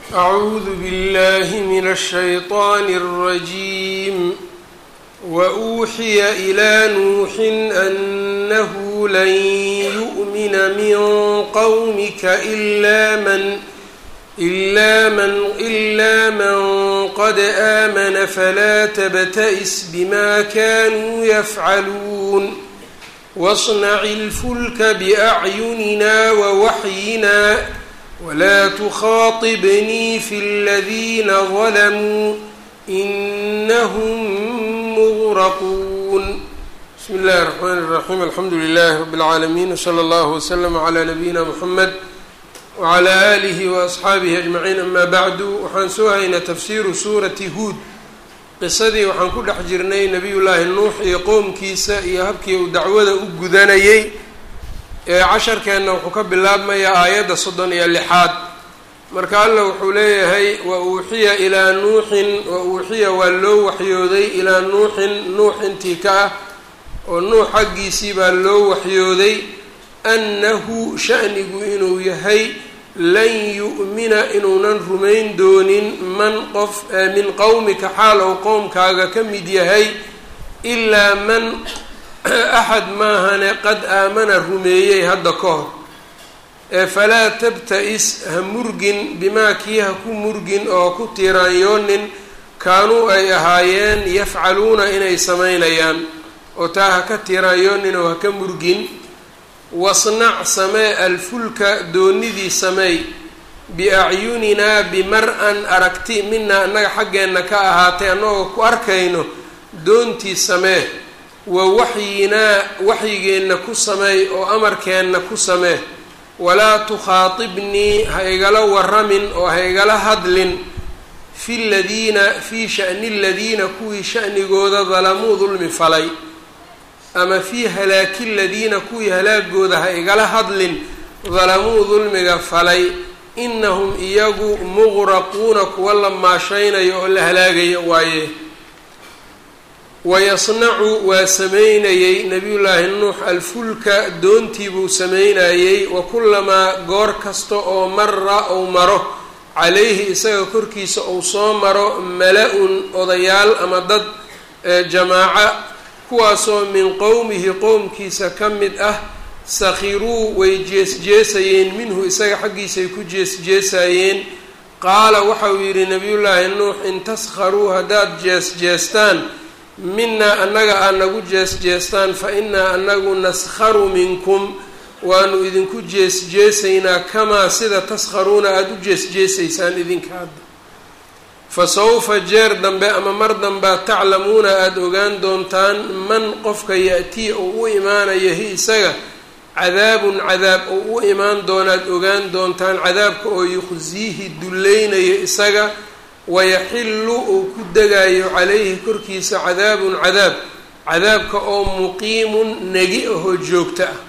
أعوذ بالله من الشيطان الرجيم وأوحي إلى نوح أنه لن يؤمن من قومك إلا من إلا من إلا من قد آمن فلا تبتئس بما كانوا يفعلون واصنع الفلك بأعيننا ووحينا ولا تخاطبني في الذين ظلموا إنهم مغرقون بسم الله الرحمن الرحيم الحمد لله رب العالمين وصلى الله وسلم على نبينا محمد wclى alihi waasxaabihi ajmaciin ama bacdu waxaan soo haynaa tafsiiru suurati huud qisadii waxaan ku dhex jirnay nebiyullaahi nuux iyo qowmkiisa iyo habkii uu dacwada u gudanayey ee casharkeenna wuxuu ka bilaabmayaa aayadda soddon iyo lixaad marka alla wuxuu leeyahay wa uuxiya ilaa nuuxin wa uuxiya waa loo waxyooday ilaa nuuxin nuux intii ka ah oo nuux xaggiisii baa loo waxyooday annahu shanigu inuu yahay lan yu'mina inuunan rumayn doonin man qof min qowmika xaal ou qowmkaaga ka mid yahay ilaa man axad maahane qad aamana rumeeyey hadda ka hor ee falaa tabta-is ha murgin bimaa kii ha ku murgin oo ku tiiraanyoonin kaanuu ay ahaayeen yafcaluuna inay samaynayaan oo taa ha ka tiiraanyoonin oo ha ka murgin wasnac samee alfulka doonidii sameey biacyuninaa bimar-an aragti minaa annaga xaggeenna ka ahaatay annagoo ku arkayno doontii samee wa waxyinaa waxyigeenna ku sameey oo amarkeenna ku samee walaa tukhaatibnii ha igala waramin oo ha igala hadlin fi ladiina fii sha'ni ladiina kuwii sha'nigooda dalamuu dulmi falay ama fii halaaki ladiina kuwii halaagooda ha igala hadlin dalamuu dulmiga falay inahum iyagu muqraquuna kuwa la maashaynayo oo la halaagayo waaye wayasnacu waa sameynayey nabiyullaahi nuux alfulka doontii buu sameynayey wa kullamaa goor kasta oo mara ou maro calayhi isaga korkiisa ou soo maro mala-un odayaal ama dad jamaaca kuwaasoo min qowmihi qowmkiisa ka mid ah sakhiruu way jees-jeesayeen minhu isaga xaggiisay ku jees-jeesayeen qaala waxauu yidhi nabiyullaahi nuux in taskharuu haddaad jees-jeestaan minaa annaga aad nagu jees-jeestaan fa innaa anagu naskharu minkum waanu idinku jees-jeesaynaa kamaa sida taskharuuna aada u jees-jeesaysaan idinka hadda fa sawfa jeer dambe ama mar dambaa taclamuuna aada ogaan doontaan man qofka ya-tii ou u imaanayo hi isaga cadaabun cadaab ou u imaan doonaad ogaan doontaan cadaabka oo yuqsiihi dullaynayo isaga wayaxillu uu ku degayo calayhi korkiisa cadaabun cadaab cadaabka oo muqiimun negi ahoo joogto ah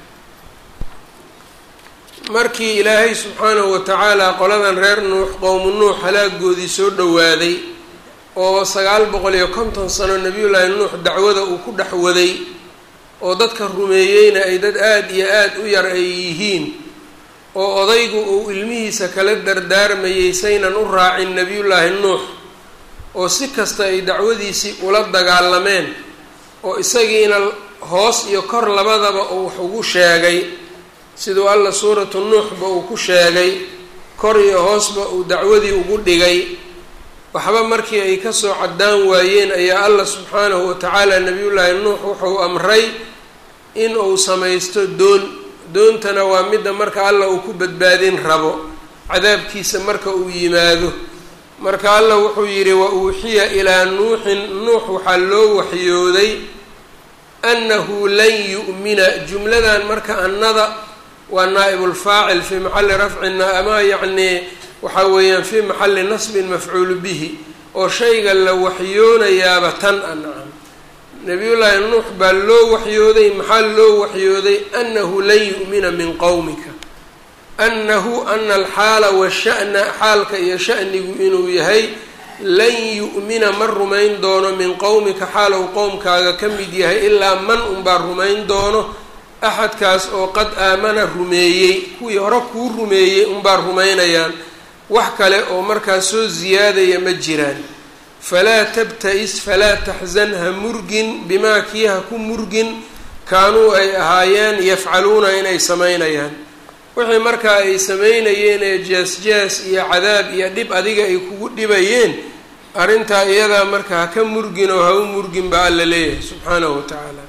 markii ilaahay subxaanahu watacaala qoladan reer nuux qowmu nuux halaagoodii soo dhowaaday oo sagaal boqol iyo konton sano nebiyullaahi nuux dacwada uu ku dhex waday oo dadka rumeeyeyna ay dad aada iyo aada u yar ay yihiin oo odaygu uu ilmihiisa kala dardaarmayey saynan u raacin nebiyullaahi nuux oo si kasta ay dacwadiisii ula dagaalameen oo isagiina hoos iyo kor labadaba uu wax ugu sheegay siduu alla suuratu nuuxba uu ku sheegay kor iyo hoosba uu dacwadii ugu dhigay waxba markii ay kasoo caddaan waayeen ayaa alla subxaanahu watacaala nebiyullaahi nuux wuxuu amray in uu samaysto doon doontana waa midda marka alla uu ku badbaadin rabo cadaabkiisa marka uu yimaado marka alla wuxuu yidhi wa uuxiya ilaa nuuxin nuux waxaa loo waxyooday annahu lan yu'mina jumladan marka annada waa naa'ibulfaacil fii maxalli rafcina ama yacnii waxaa weeyaan fii maxalli nasbin mafcuulu bihi oo shayga la waxyoonayaaba tan a nacam nabiyullaahi nuux baa loo waxyooday maxaa loo waxyooday annahu lan yu'mina min qowmika annahu ana alxaala washa'na xaalka iyo sha'nigu inuu yahay lan yu'mina ma rumayn doono min qowmika xaalow qowmkaaga ka mid yahay ilaa man unbaa rumayn doono axadkaas oo qad aamana rumeeyey kuwii hore kuu rumeeyey unbaa rumaynayaan wax kale oo markaa soo ziyaadaya ma jiraan falaa tabta-is falaa taxzan ha murgin bimaa kii ha ku murgin kaanuu ay ahaayeen yafcaluuna inay samaynayaan wixii markaa ay samaynayeen ee jaas-jaas iyo cadaab iyo dhib adiga ay kugu dhibayeen arrintaa iyadaa marka ha ka murgin oo ha u murgin baa alla leeyahay subxaanahu wa tacaala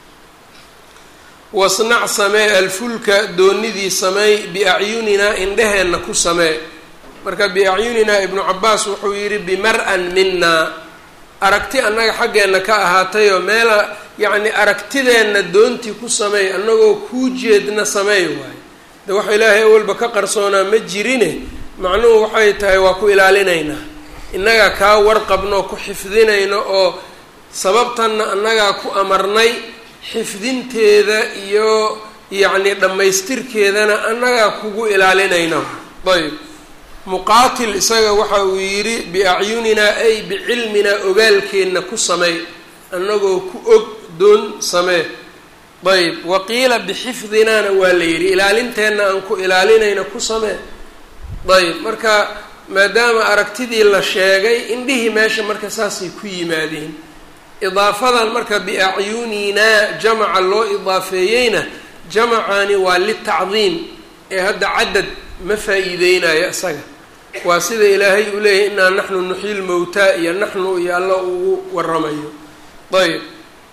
wasnac samee alfulka doonidii sameey biacyuninaa indheheenna ku samee marka biacyuninaa ibnu cabaas wuxuu yidhi bimar-an minaa aragti annaga xaggeenna ka ahaatayoo meela yacni aragtideenna doontii ku sameey annagoo kuu jeedna sameey waayo de wax ilaahay awalba ka qarsoonaa ma jirine macnuhu waxay tahay waa ku ilaalinaynaa innagaa kaa warqabno ku xifdinayno oo sababtanna annagaa ku amarnay xifdinteeda iyo yacni dhammaystirkeedana annagaa kugu ilaalinayna ayb muqaatil isaga waxa uu yidhi biacyuninaa ay bicilminaa ogaalkeenna ku sameey annagoo ku og doon samee ayb waqiila bixifdinaana waa la yidhi ilaalinteenna aan ku ilaalinayna ku samee ayb marka maadaama aragtidii la sheegay indhihii meesha marka saasay ku yimaadeen idaafadan marka biacyuninaa jamaca loo idaafeeyeyna jamacani waa litacdiim ee hadda cadad ma faa-iideynayo isaga waa sida ilaahay uu leeyahay inaa naxnu nuxyi lmowtaa iyo naxnu iyo alla ugu waramayo ayb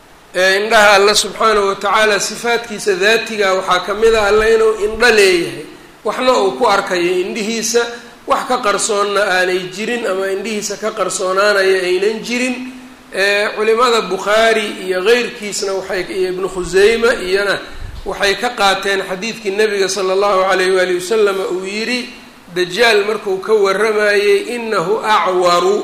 indhaha alla subxaanahu watacaala sifaadkiisa daatiga waxaa ka mid a alla inuu indho leeyahay waxna uu ku arkayo indhihiisa wax ka qarsoonna aanay jirin ama indhihiisa ka qarsoonaanaya aynan jirin culimada bukhaari iyo keyrkiisna waxay iyo ibnu khuseyma iyona waxay ka qaateen xadiidkii nabiga sala allahu alayh waali wasalam uu yidhi dajaal markuu ka waramayey inahu acwaru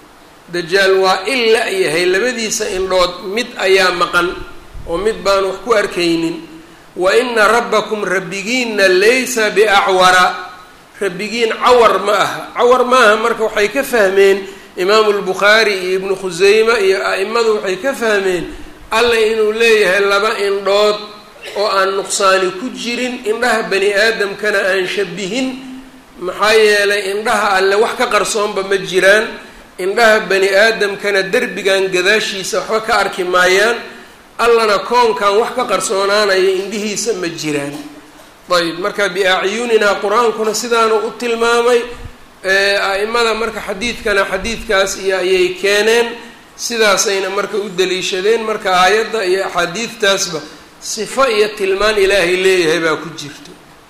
dajaal waa in la-yahay labadiisa indhood mid ayaa maqan oo mid baan wax ku arkaynin wa ina rabbakum rabbigiinna laysa biacwara rabbigiin cawar ma aha cawar ma aha marka waxay ka fahmeen imaamu lbukhaari iyo ibnu khuseyme iyo a-imadu waxay ka fahmeen alla inuu leeyahay laba indhood oo aan nuqsaani ku jirin indhaha bani aadamkana aan shabihin maxaa yeelay indhaha alle wax ka qarsoonba ma jiraan indhaha bani aadamkana derbigan gadaashiisa waxba ka arki maayaan allana koonkan wax ka qarsoonaanaya indhihiisa ma jiraan ayb marka biacyuninaa qur-aankuna sidaanu u tilmaamay a-imada marka xadiidkana xadiidkaas iyo ayay keeneen sidaasayna marka u daliishadeen marka aayadda iyo axaadiidtaasba sifo iyo tilmaan ilaahay leeyahay baa ku jirto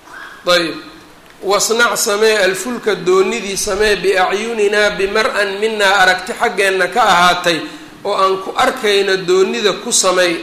ayb wasnac samee alfulka doonidii samee biacyuninaa bimar-an minaa aragti xaggeenna ka ahaatay oo aan ku arkayno doonida ku samey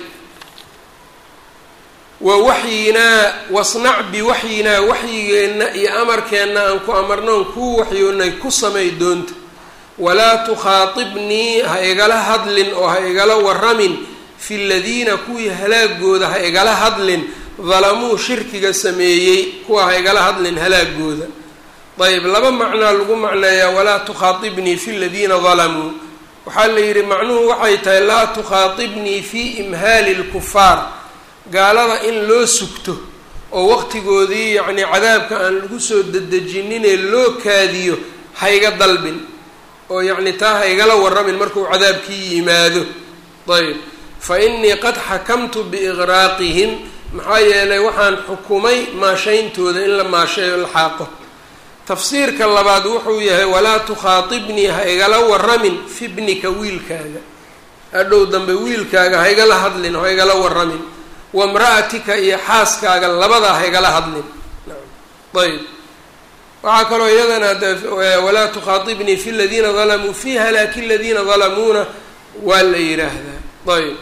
wa waxyinaa wasnac biwaxyinaa waxyigeenna iyo amarkeenna aan ku amarnoon kuu waxyoonay ku samay doonta walaa tukhaatibnii ha igala hadlin oo ha igala waramin fi ladiina kuwii halaagooda ha igala hadlin dalamuu shirkiga sameeyey kuwa ha igala hadlin halaagooda ayb laba macnaa lagu macneeyaa walaa tukhaatibnii fi ladiina dalamuu waxaa la yidhi macnuhu waxay tahay laa tukhaatibnii fi imhaali lkufaar gaalada in loo sugto oo waqtigoodii yacnii cadaabka aan lagu soo dedejinine loo kaadiyo hayga dalbin oo yacni taa haygala waramin markuu cadaabkii yimaado ayb fa innii qad xakamtu biiqraaqihim maxaa yeelay waxaan xukumay maashayntooda in la maasheeyo la xaaqo tafsiirka labaad wuxuu yahay walaa tukhaatibnii ha igala waramin fi bnika wiilkaaga hadhow dambe wiilkaaga ha igala hadlin ha igala waramin wamra'atika iyo xaaskaaga labadaa ha igala hadlin ayb waxaa kaloo iyadana walaa tukhaatibnii fi ladiina dalamuu fi halaaki ladiina dalamuuna waa la yidhaahdaa ayb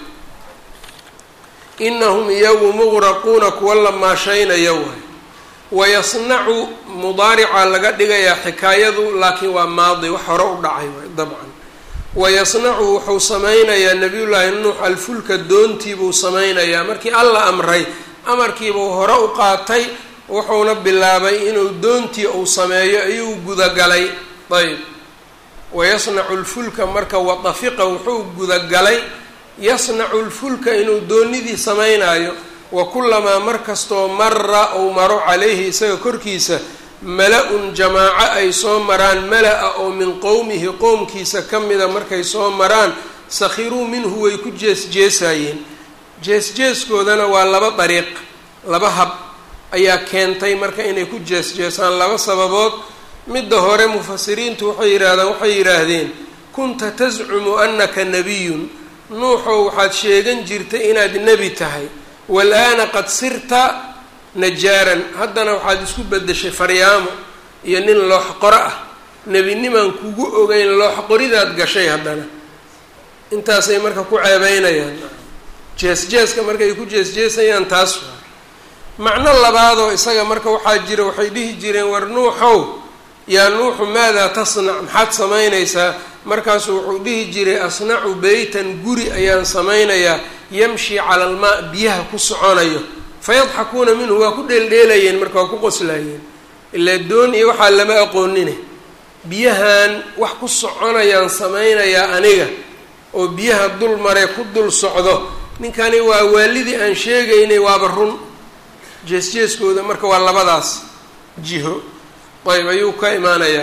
inahum iyagu muqraquuna kuwa la maashaynaya waay wayasnacu mudaarica laga dhigayaa xikaayadu laakiin waa maadi wax hore u dhacay waay dabcan wayasnacu wuxuu sameynayaa nabiyullaahi nuux alfulka doontiibuu sameynayaa markii alla amray amarkiibuu hore u qaatay wuxuuna bilaabay inuu doontii uu sameeyo ayuu gudagalay ayb wayasnacu lfulka marka wadafiqa wuxuu gudagalay yasnacu lfulka inuu doonidii sameynaayo wa kulamaa mar kastoo mara uu maro calayhi isaga korkiisa mala-un jamaaco ay soo maraan mala-a oo min qowmihi qowmkiisa ka mida markay soo maraan sakhiruu minhu way ku jees-jeesayeen jees-jeeskoodana waa laba dariiq laba hab ayaa keentay marka inay ku jees-jeesaan laba sababood midda hore mufasiriintu waxay yidhaahdaan waxay yidhaahdeen kunta tascumu annaka nebiyun nuuxow waxaad sheegan jirtay inaad nebi tahay wal-aana qad sirta najaaran haddana waxaad isku beddeshay faryaamo iyo nin loox qoro ah nebinimaan kugu ogeyn loox qoridaad gashay haddana intaasay marka ku ceebeynayaan jees-jeeska markay ku jees-jeesayaan taas waa macno labaadoo isaga marka waxaa jira waxay dhihi jireen war nuuxow yaa nuuxu maadaa tasnac maxaad samaynaysaa markaasuu wuxuu dhihi jiray asnacu beytan guri ayaan samaynayaa yamshi cala almaa biyaha ku soconayo fayadxakuuna minhu waa ku dheeldheelayeen marka waa ku qoslayeen ilaa doon iyo waxaa lama aqoonine biyahan wax ku soconayaan samaynayaa aniga oo biyaha dul mare ku dul socdo ninkani waa waalidii aan sheegaynay waaba run jees-jeeskooda marka waa labadaas jiho ayb ayuu ka imaanayaa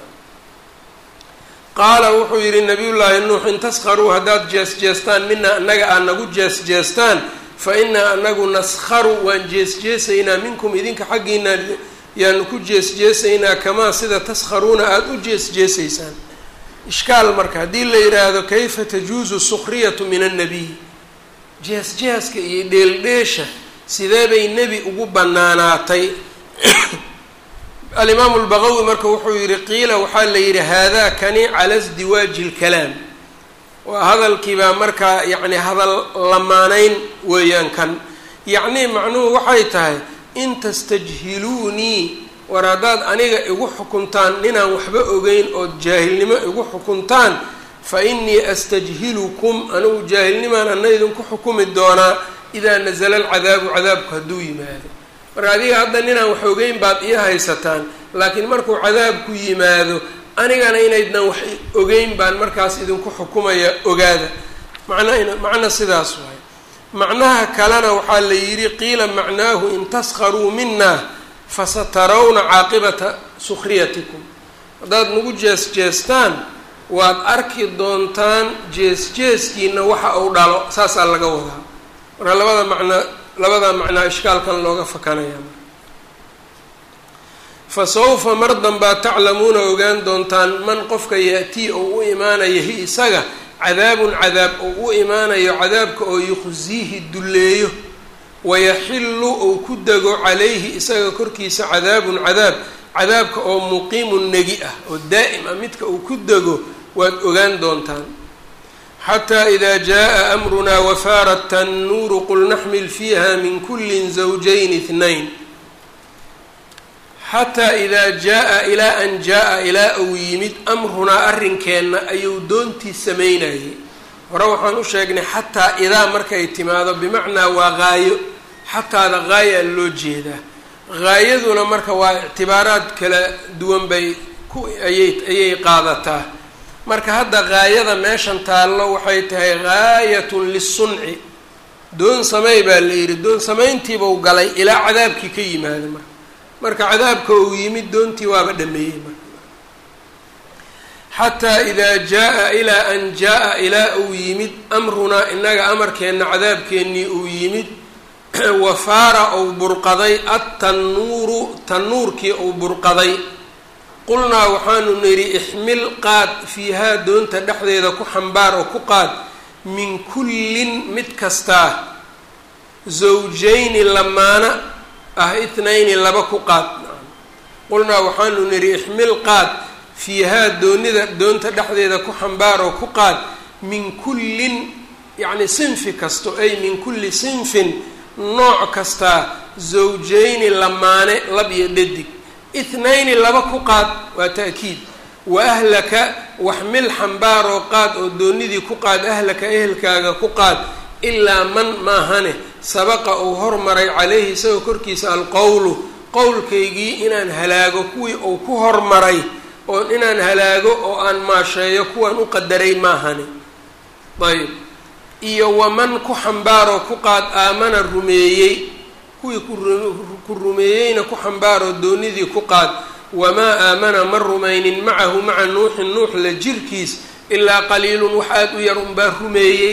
qaala wuxuu yidhi nabiyullaahi nuux in taskharuu haddaad jees-jeestaan mina annaga aad nagu jees-jeestaan fa innaa anagu naskharu waan jees-jeesaynaa minkum idinka xaggiina yaanu ku jees-jeesaynaa kamaa sida taskharuuna aada u jees-jeesaysaan ishkaal marka haddii la yidhaahdo kayfa tajuusu sukhriyatu min annabiy jees-jeeska iyo dheeldheesha sidee bay nebi ugu bannaanaatay alimaamu lbaqawi marka wuxuu yidhi qiila waxaa la yidhi haadaa kani cala sdiwaaji lkalaam waa hadalkiibaa markaa yacni hadal lamaanayn weeyaan kan yacnii macnuhu waxay tahay in tastajhiluunii war haddaad aniga igu xukuntaan ninaan waxba ogeyn ood jaahilnimo igu xukuntaan fa innii astajhilukum anigu jaahilnimaan ana idinku xukumi doonaa idaa nasala alcadaabu cadaabku hadduu yimaado marka adiga hadda ninaan wax ogeyn baad ii haysataan laakiin markuu cadaabku yimaado anigana inaydnan wax ogeyn baan markaas idinku xukumaya ogaada macna macna sidaas waay macnaha kalena waxaa la yidhi qiila macnaahu in taskharuu mina fasatarawna caaqibata sukhriyatikum haddaad nagu jees-jeestaan waad arki doontaan jees-jeeskiina waxa uu dhalo saasaa laga wadaa marka labada macnaa labada macnaa ishkaalkan looga fakanaya fa sawfa mar danbaa taclamuuna ogaan doontaan man qofka ya-tii ou u imaanayo hi isaga cadaabun cadaab ou u imaanayo cadaabka oo yuqsiihi dulleeyo wayaxillu ou ku dego calayhi isaga korkiisa cadaabun cadaab cadaabka oo muqiimun negi ah oo daa'im ah midka uu ku dego waad ogaan doontaan xataa idaa jaa amrunaa wafaarat tannuuru qul naxmil fiiha min kulli zawjayn itnayn xataa idaa jaa ilaa an jaa ilaa uu yimid amrunaa arrinkeenna ayuu doontii samaynayay hore waxaan u sheegnay xataa idaa markay timaado bimacnaa waa qaayo xataada qaayaa loo jeedaa haayaduna marka waa ictibaaraad kala duwan bay ku ayay ayay qaadataa marka hadda haayada meeshan taallo waxay tahay gaayatun lisunci doon samey baa la yidhi doon samayntiibau galay ilaa cadaabkii ka yimaada marka marka cadaabka uu yimid doontii waaba dhameeyey marka xataa idaa jaa ilaa an jaa ilaa uu yimid amrunaa inaga amarkeenna cadaabkeennii uu yimid wafaara ou burqaday atannuuru tannuurkii ou burqaday qulnaa waxaanu nidhi ixmil qaad fiihaa doonta dhexdeeda ku xambaar oo ku qaad min kullin mid kastaa zawjayni lamaana ah itnayni laba ku qaad qulnaa waxaanu nidhi ixmil qaad fiihaa doonida doonta dhexdeeda ku xambaar oo ku qaad min kullin yacni sinfi kasto ay min kulli sinfin nooc kastaa zawjayni lamaane lab iyo dhadig ithnayni laba ku qaad waa ta'kiid wa ahlaka waxmil xambaaroo qaad oo doonidii ku qaad ahlaka ehelkaaga ku qaad ilaa man maahane sabaqa uu hormaray calayhi isagoo korkiisa alqowlu qowlkaygii inaan halaago kuwii uu ku hormaray oo inaan halaago oo aan maasheeyo kuwaan u qadaray maahane ayb iyo waman ku xambaaroo ku qaad aamana rumeeyey kuwii ku rumeeyeyna ku xambaaroo doonidii ku qaad wamaa aamana ma rumaynin macahu maca nuuxin nuux la jirkiis ilaa qaliilun wax aada u yar unbaa rumeeyey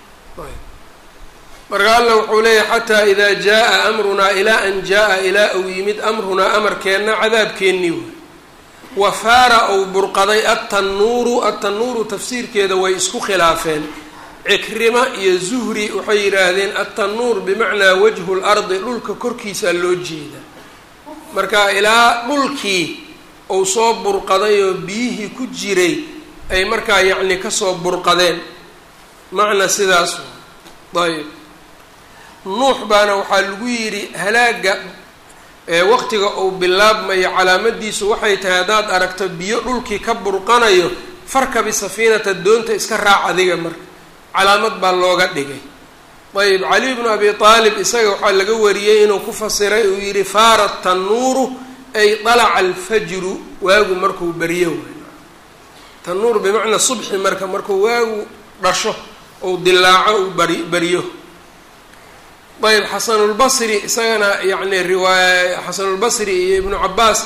marka alla wuxuu leeyahay xataa idaa jaa amrunaa ilaa an jaa ilaa uu yimid amrunaa amarkeenna cadaabkeennii wey wafaara ou burqaday attanuuru attanuuru tafsiirkeeda way isku khilaafeen cikrima iyo zuhri waxay yidhaahdeen attanuur bimacnaa wajhu lardi dhulka korkiisaa loo jeeda marka ilaa dhulkii uu soo burqaday oo biyihii ku jiray ay markaa yacni kasoo burqadeen macna sidaas ayb nuux baana waxaa lagu yidhi halaaga waqtiga uu bilaabmayo calaamadiisu waxay tahay haddaad aragto biyo dhulkii ka burqanayo farkabi safiinata doonta iska raac adiga marka calaamad baa looga dhigay ayb cali bnu abi aalib isaga waxaa laga wariyey inuu ku fasiray uu yidhi faara tanuuru ay dalaca alfajru waagu markuu baryo tanuur bimacnaa subxi marka markuu waagu dhasho ou dilaaco uu bari baryo ayb xasanulbasri isagana yacni riwaaya xasanulbasri iyo ibnu cabaas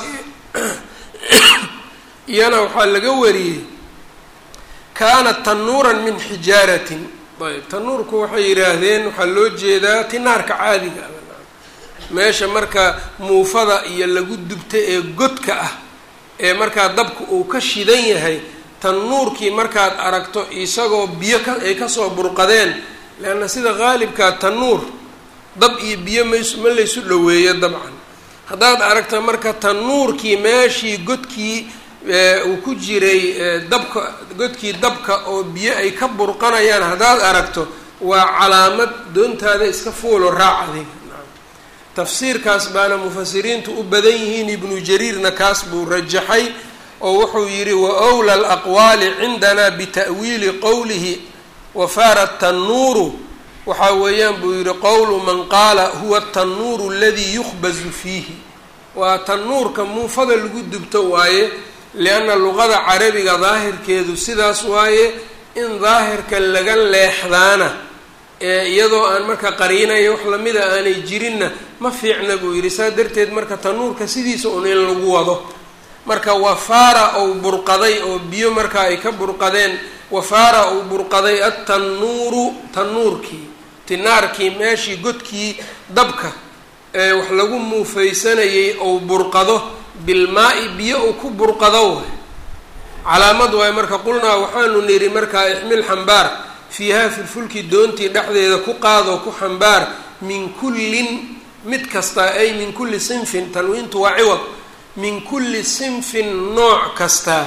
iyana waxaa laga wariyey kaanat tanuuran min xijaaratin ayb tanuurku waxay yidhaahdeen waxaa loo jeedaa tinaarka caadiga meesha marka muufada iyo lagu dubta ee godka ah ee markaa dabka uu ka shidan yahay tanuurkii markaad aragto isagoo biyo ka ay kasoo burqadeen leanna sida qaalibkaa tanuur dab iyo biyo mays ma laysu dhoweeyo dabcan haddaad aragta marka tanuurkii meeshii godkii uu ku jiray dabka godkii dabka oo biyo ay ka burqanayaan haddaad aragto waa calaamad doontaada iska fuulo raac adiga tafsiirkaas baana mufasiriintu u badan yihiin ibnu jariirna kaas buu rajaxay oo wuxuu yidhi wa wla alaqwaali cindanaa bita'wiili qowlihi wafaara tanuuru waxaa weeyaan buu yidhi qowlu man qaala huwa tanuuru aladii yukhbazu fiihi waa tanuurka muufada lagu dubto waaye lianna luqada carabiga daahirkeedu sidaas waaye in daahirka laga leexdaana ee iyadoo aan marka qariinaya wax lamida aanay jirinna ma fiicna buu yidhi saa darteed marka tanuurka sidiisa un in lagu wado marka wafaara ou burqaday oo biyo marka ay ka burqadeen wafaara ou burqaday attanuuru tanuurkii tinaarkii meeshii godkii dabka ee wax lagu muufaysanayay ou burqado bilmaa-i biyo uu ku burqado waay calaamad waay marka qulnaa waxaanu nidhi markaa ixmil xambaar fiihaa filfulki doontii dhexdeeda ku qaadoo ku xambaar min kullin mid kastaa ay min kulli sinfin tanwiintu waa ciwad min kulli sinfin nooc kastaa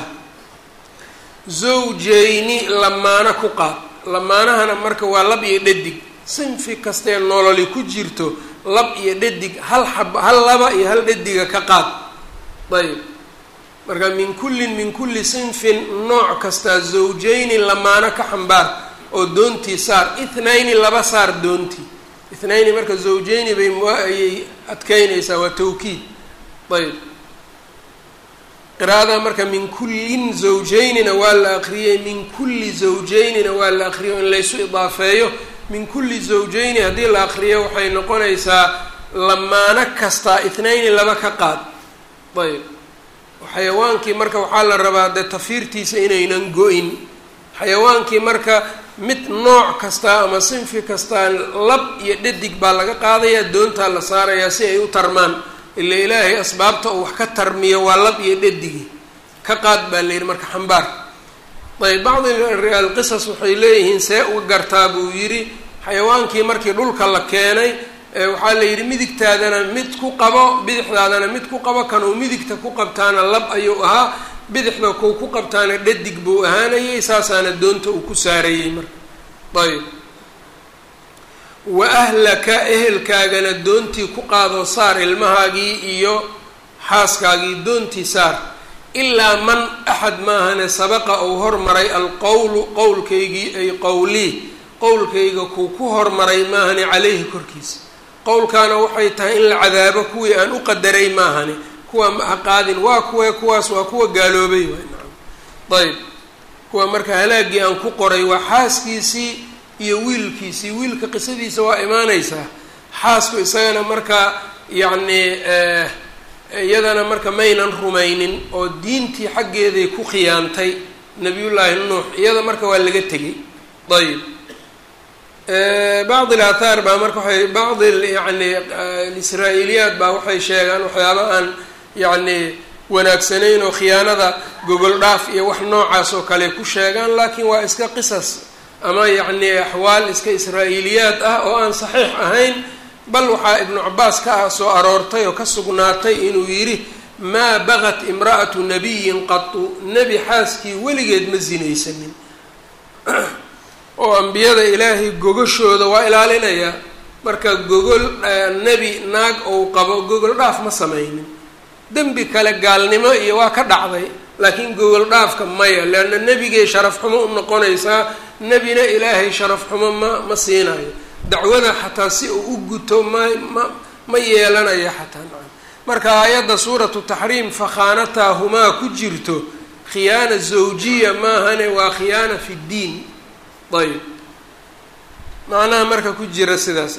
zawjayni lamaana ku qaad lamaanahana marka waa lab iyo dhadig sinfi kastee nololi ku jirto lab iyo dhadig hal xab hal laba iyo hal dhadiga ka qaad ayb marka min kullin min kulli sinfin nooc kastaa zawjayni lamaano ka xambaar oo doontii saar ithnayni laba saar doontii ithnayni marka zawjayni bay ayay adkeynaysaa waa tawkiid ayb qiraa'ada marka min kullin zawjaynina waa la akriyey min kulli zawjaynina waa la akriyo in laysu idaafeeyo min kulli zawjayni haddii la akriyo waxay noqonaysaa lamaano kastaa ithnayni laba ka qaad ayb xayawaankii marka waxaa la rabaa dee tafiirtiisa inaynan go-in xayawaankii marka mid nooc kastaa ama sinfi kastaa lab iyo dhadig baa laga qaadayaa doontaa la saarayaa si ay u tarmaan ila ilaahay asbaabta uu wax ka tarmiyo waa lab iyo dhadigi ka qaad baa la yidhi marka xambaar ayb bacdi alqisas waxay leeyihiin see uga gartaa buu yidhi xayawaankii markii dhulka la keenay waxaa la yidhi midigtaadana mid ku qabo bidixdaadana mid ku qabo kan uu midigta ku qabtaana lab ayuu ahaa bidixda kuu ku qabtaana dhadig buu ahaanayay saasaana doonta uu ku saarayey marka ayb wa ahlaka ehelkaagana doontii ku qaadoo saar ilmahaagii iyo xaaskaagii doontii saar ilaa man axad maahane sabaqa uu hormaray alqowlu qowlkaygii ay qowlii qowlkayga kuu ku hormaray maahane caleyhi korkiisa qowlkaana waxay tahay in la cadaabo kuwii aan u qadaray maahane kuwa ma ha qaadin waa kuwe kuwaas waa kuwa gaaloobay waay nacam ayb kuwa marka halaagii aan ku qoray waa xaaskiisii iyo wiilkiisii wiilka qisadiisa waa imaanaysaa xaasku isagana markaa yacni iyadana marka maynan rumaynin oo diintii xaggeeday ku khiyaantay nabiyullaahi nuux iyada marka waa laga tegay ayb bacd alathaar baa marka waay bacdi yani israa-iiliyaat baa waxay sheegaan waxyaaba aan yacni wanaagsanayn oo khiyaanada gogol dhaaf iyo wax noocaas oo kale ku sheegaan laakiin waa iska qisas ama yacni axwaal iska israa-iiliyaad ah oo aan saxiix ahayn bal waxaa ibnu cabaas ka ah soo aroortay oo ka sugnaatay inuu yidhi maa bagat imra'atu nabiyin qatu nebi xaaskii weligeed ma sinaysanin oo ambiyada ilaahay gogashooda waa ilaalinayaa marka gogol nebi naag ou qabo gogol dhaaf ma samaynin dembi kale gaalnimo iyo waa ka dhacday laakiin gogol dhaafka maya leanna nebigay sharaf xumo u noqonaysaa nebina ilaahay sharaf xumo ma ma siinayo dacwada xataa si uu u guto ma ma ma yeelanayo xataa marka aayadda suuratu taxriim fakhaanataahumaa ku jirto khiyaana zawjiya maahane waa khiyaana fi ddiin ayb macnaha marka ku jira sidaas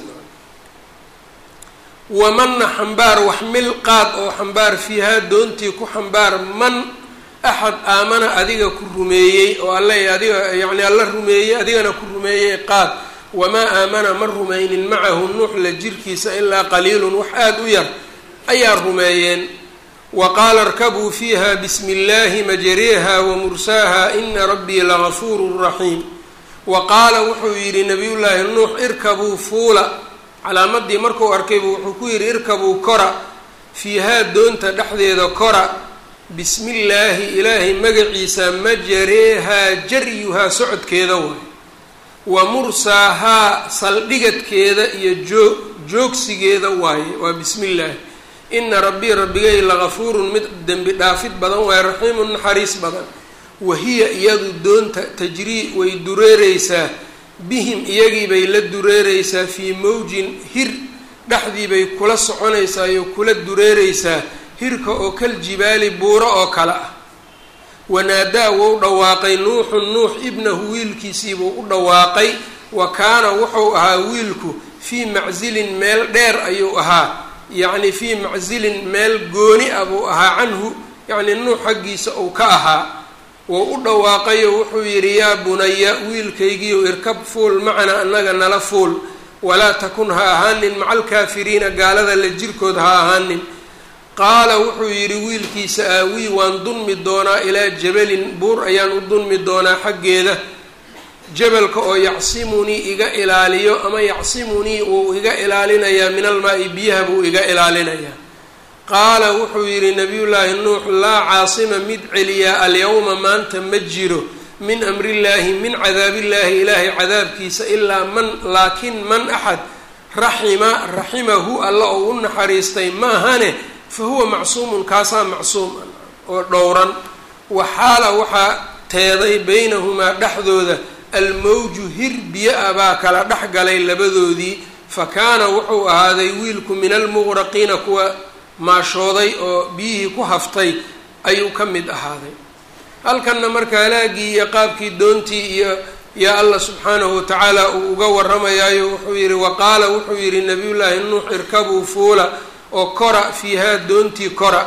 wamanna xambaar wax mil qaad oo xambaar fiihaa doontii ku xambaar man axad aamana adiga ku rumeeyey oo alle adiga yacni alla rumeeyey adigana ku rumeeyey qaad wamaa aamana ma rumaynin macahu nuuxla jirkiisa ilaa qaliilun wax aada u yar ayaa rumeeyeen wa qaala irkabuu fiiha bismi illaahi majariiha wa mursaaha ina rabbii lagafuurun raxiim wa qaala wuxuu yidhi nabiyullaahi nuux irkabuu fuula calaamadii markuu arkaybu wuxuu ku yidhi irkabuu kora fiihaa doonta dhexdeeda kora bismi illaahi ilaahay magaciisa majareehaa jaryuhaa socodkeeda waay wa mursaahaa saldhigadkeeda iyo joo joogsigeeda waaye waa bismi illaahi ina rabbii rabbigay lagafuurun mid dembi dhaafid badan waaye raxiimun naxariis badan wahiya iyadu doonta tajrii way dureereysaa bihim iyagiibay la dureereysaa fii mawjin hir dhexdiibay kula soconaysaa iyo kula dureereysaa hirka oo kal jibaali buuro oo kale ah wanaadaa wou dhawaaqay nuuxun nuux ibnahu wiilkiisiibuu u dhawaaqay wa kaana wuxuu ahaa wiilku fii macsilin meel dheer ayuu ahaa yacni fii macsilin meel gooni ah buu ahaa canhu yacni nuux xaggiisa uu ka ahaa wou u dhawaaqayo wuxuu yidhi yaa bunaya wiilkaygiiyow irkab fuul macana annaga nala fuul walaa takun ha ahaanin maca alkaafiriina gaalada la jirkood ha ahaanin qaala wuxuu yidhi wiilkiisa aawii waan dunmi doonaa ilaa jabalin buur ayaan u dunmi doonaa xaggeeda jabalka oo yacsimunii iga ilaaliyo ama yacsimunii wuu iga ilaalinayaa min almaa-i biyaha buu iga ilaalinayaa qaala wuxuu yidhi nabiyullaahi nuux laa caasima mid celiyaa alyawma maanta ma jiro min amrillaahi min cadaabillaahi ilaahay cadaabkiisa ilaa man laakin man axad raxima raximahu alla oo u naxariistay maahane fa huwa macsuumun kaasaa macsuum oo dhowran waxaala waxaa teeday baynahumaa dhexdooda almawju hir biyo-a baa kala dhex galay labadoodii fa kaana wuxuu ahaaday wiilku min almuqraqiina kuwa maashooday oo biyihii ku haftay ayuu ka mid ahaaday halkanna marka halaagii iyo qaabkii doontii iyo yaa allah subxaanahu watacaala uu uga warramayaayo wuxuu yidhi wa qaala wuxuu yidhi nabiyullaahi nuux irkabuu fuula oo kora fiihaa doontii kora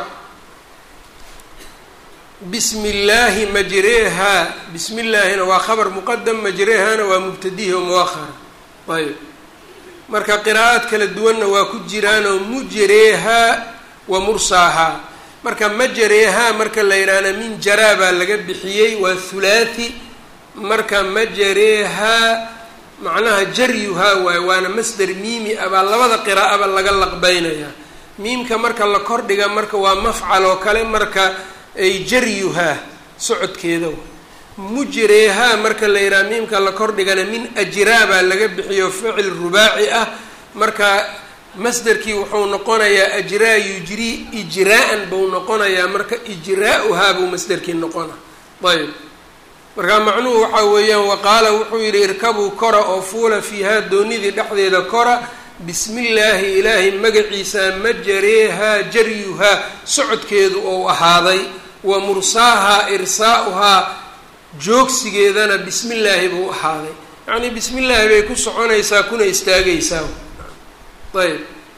bismi illaahi majreehaa bismi illaahina waa khabar muqadam majreehaana waa mubtadihi oo muahara ayb marka qiraa'aad kala duwanna waa ku jiraanoo mujreehaa wa mursaahaa marka majareehaa marka la yidhaahna min jaraa baa laga bixiyey waa thulaathi marka majareehaa macnaha jaryuhaa waaye waana masder miimi ah baa labada qiraa'aba laga laqbeynayaa miimka marka la kordhiga marka waa mafcal oo kale marka ay jaryuhaa socodkeeda waay mujreehaa marka la yidhaha miimka la kordhigana min ajraa baa laga bixiyo ficil rubaaci ah marka masderkii wuxuu noqonayaa ajraa yujrii ijraa-an buu noqonayaa marka ijraa-uhaa buu masderkii noqona ayb marka macnuhu waxaa weeyaan waqaala wuxuu yidhi irkabuu kora oo fuula fiihaa doonidii dhexdeeda kora bismi illaahi ilaahay magaciisa majareehaa jaryuhaa socodkeedu ou ahaaday wa mursaahaa irsaa'uhaa joogsigeedana bismi illaahi buu ahaaday yacnii bismi illaahi bay ku soconaysaa kuna istaagaysaa ayb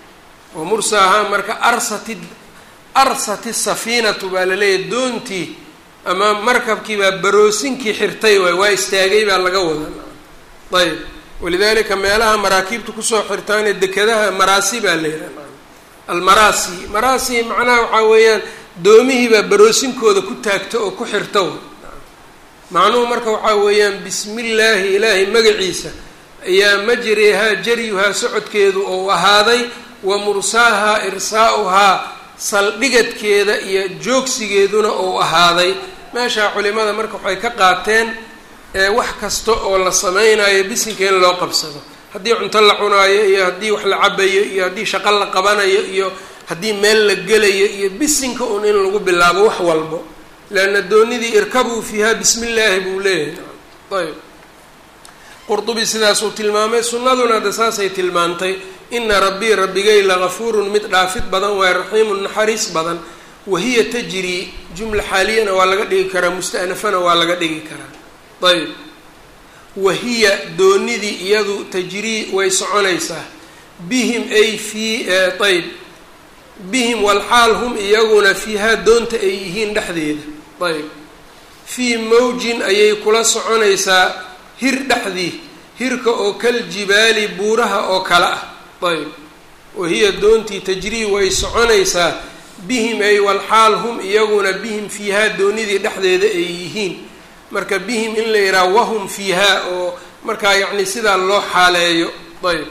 wa mursaahaa marka arsati arsati safiinatu baa laleeyahay doontii ama markabkii baa baroosinkii xirtay waay waa istaagay baa laga wadaa ayb walidaalika meelaha maraakiibta kusoo xirtaanee dekedaha maraasi baa la yidhaha almaraasi maraasi macnaha waxaa weeyaan doomihiibaa baroosinkooda ku taagta oo ku xirta macnuhu marka waxaa weeyaan bismi illaahi ilaahay magaciisa ayaa majrihaa jaryuhaa socodkeedu ou ahaaday wa mursaahaa irsaa'uhaa saldhigadkeeda iyo joogsigeeduna ou ahaaday meeshaa culimada marka waxay ka qaateen wax kasta oo la sameynayo bisinka in loo qabsado haddii cunto la cunaayo iyo haddii wax la cabayo iyo haddii shaqo la qabanayo iyo haddii meel la gelayo iyo bisinka un in lagu bilaabo wax walbo leanna doonidii irkabuu fiiha bismi illaahi buu leeyahay ayb qurdubi sidaasuu tilmaamay sunnaduna hadda saasay tilmaantay ina rabbii rabbigay lagafuurun mid dhaafid badan waay raxiimun naxariis badan wahiya tajrii jumla xaaliyana waa laga dhigi karaa musta'nafana waa laga dhigi karaa ayb wahiya doonidii iyadu tajrii way soconaysaa bihim ay fii ayb bihim walxaal hum iyaguna fiihaa doonta ay yihiin dhexdeeda ayb fii mawjin ayay kula soconaysaa hir dhexdii hirka oo kal jibaali buuraha oo kale ah ayb wahiya doontii tajrii way soconaysaa bihim ay walxaal hum iyaguna bihim fiihaa doonidii dhexdeeda ay yihiin marka bihim in la yidhaha wahum fiihaa oo markaa yacni sidaa loo xaaleeyo ayb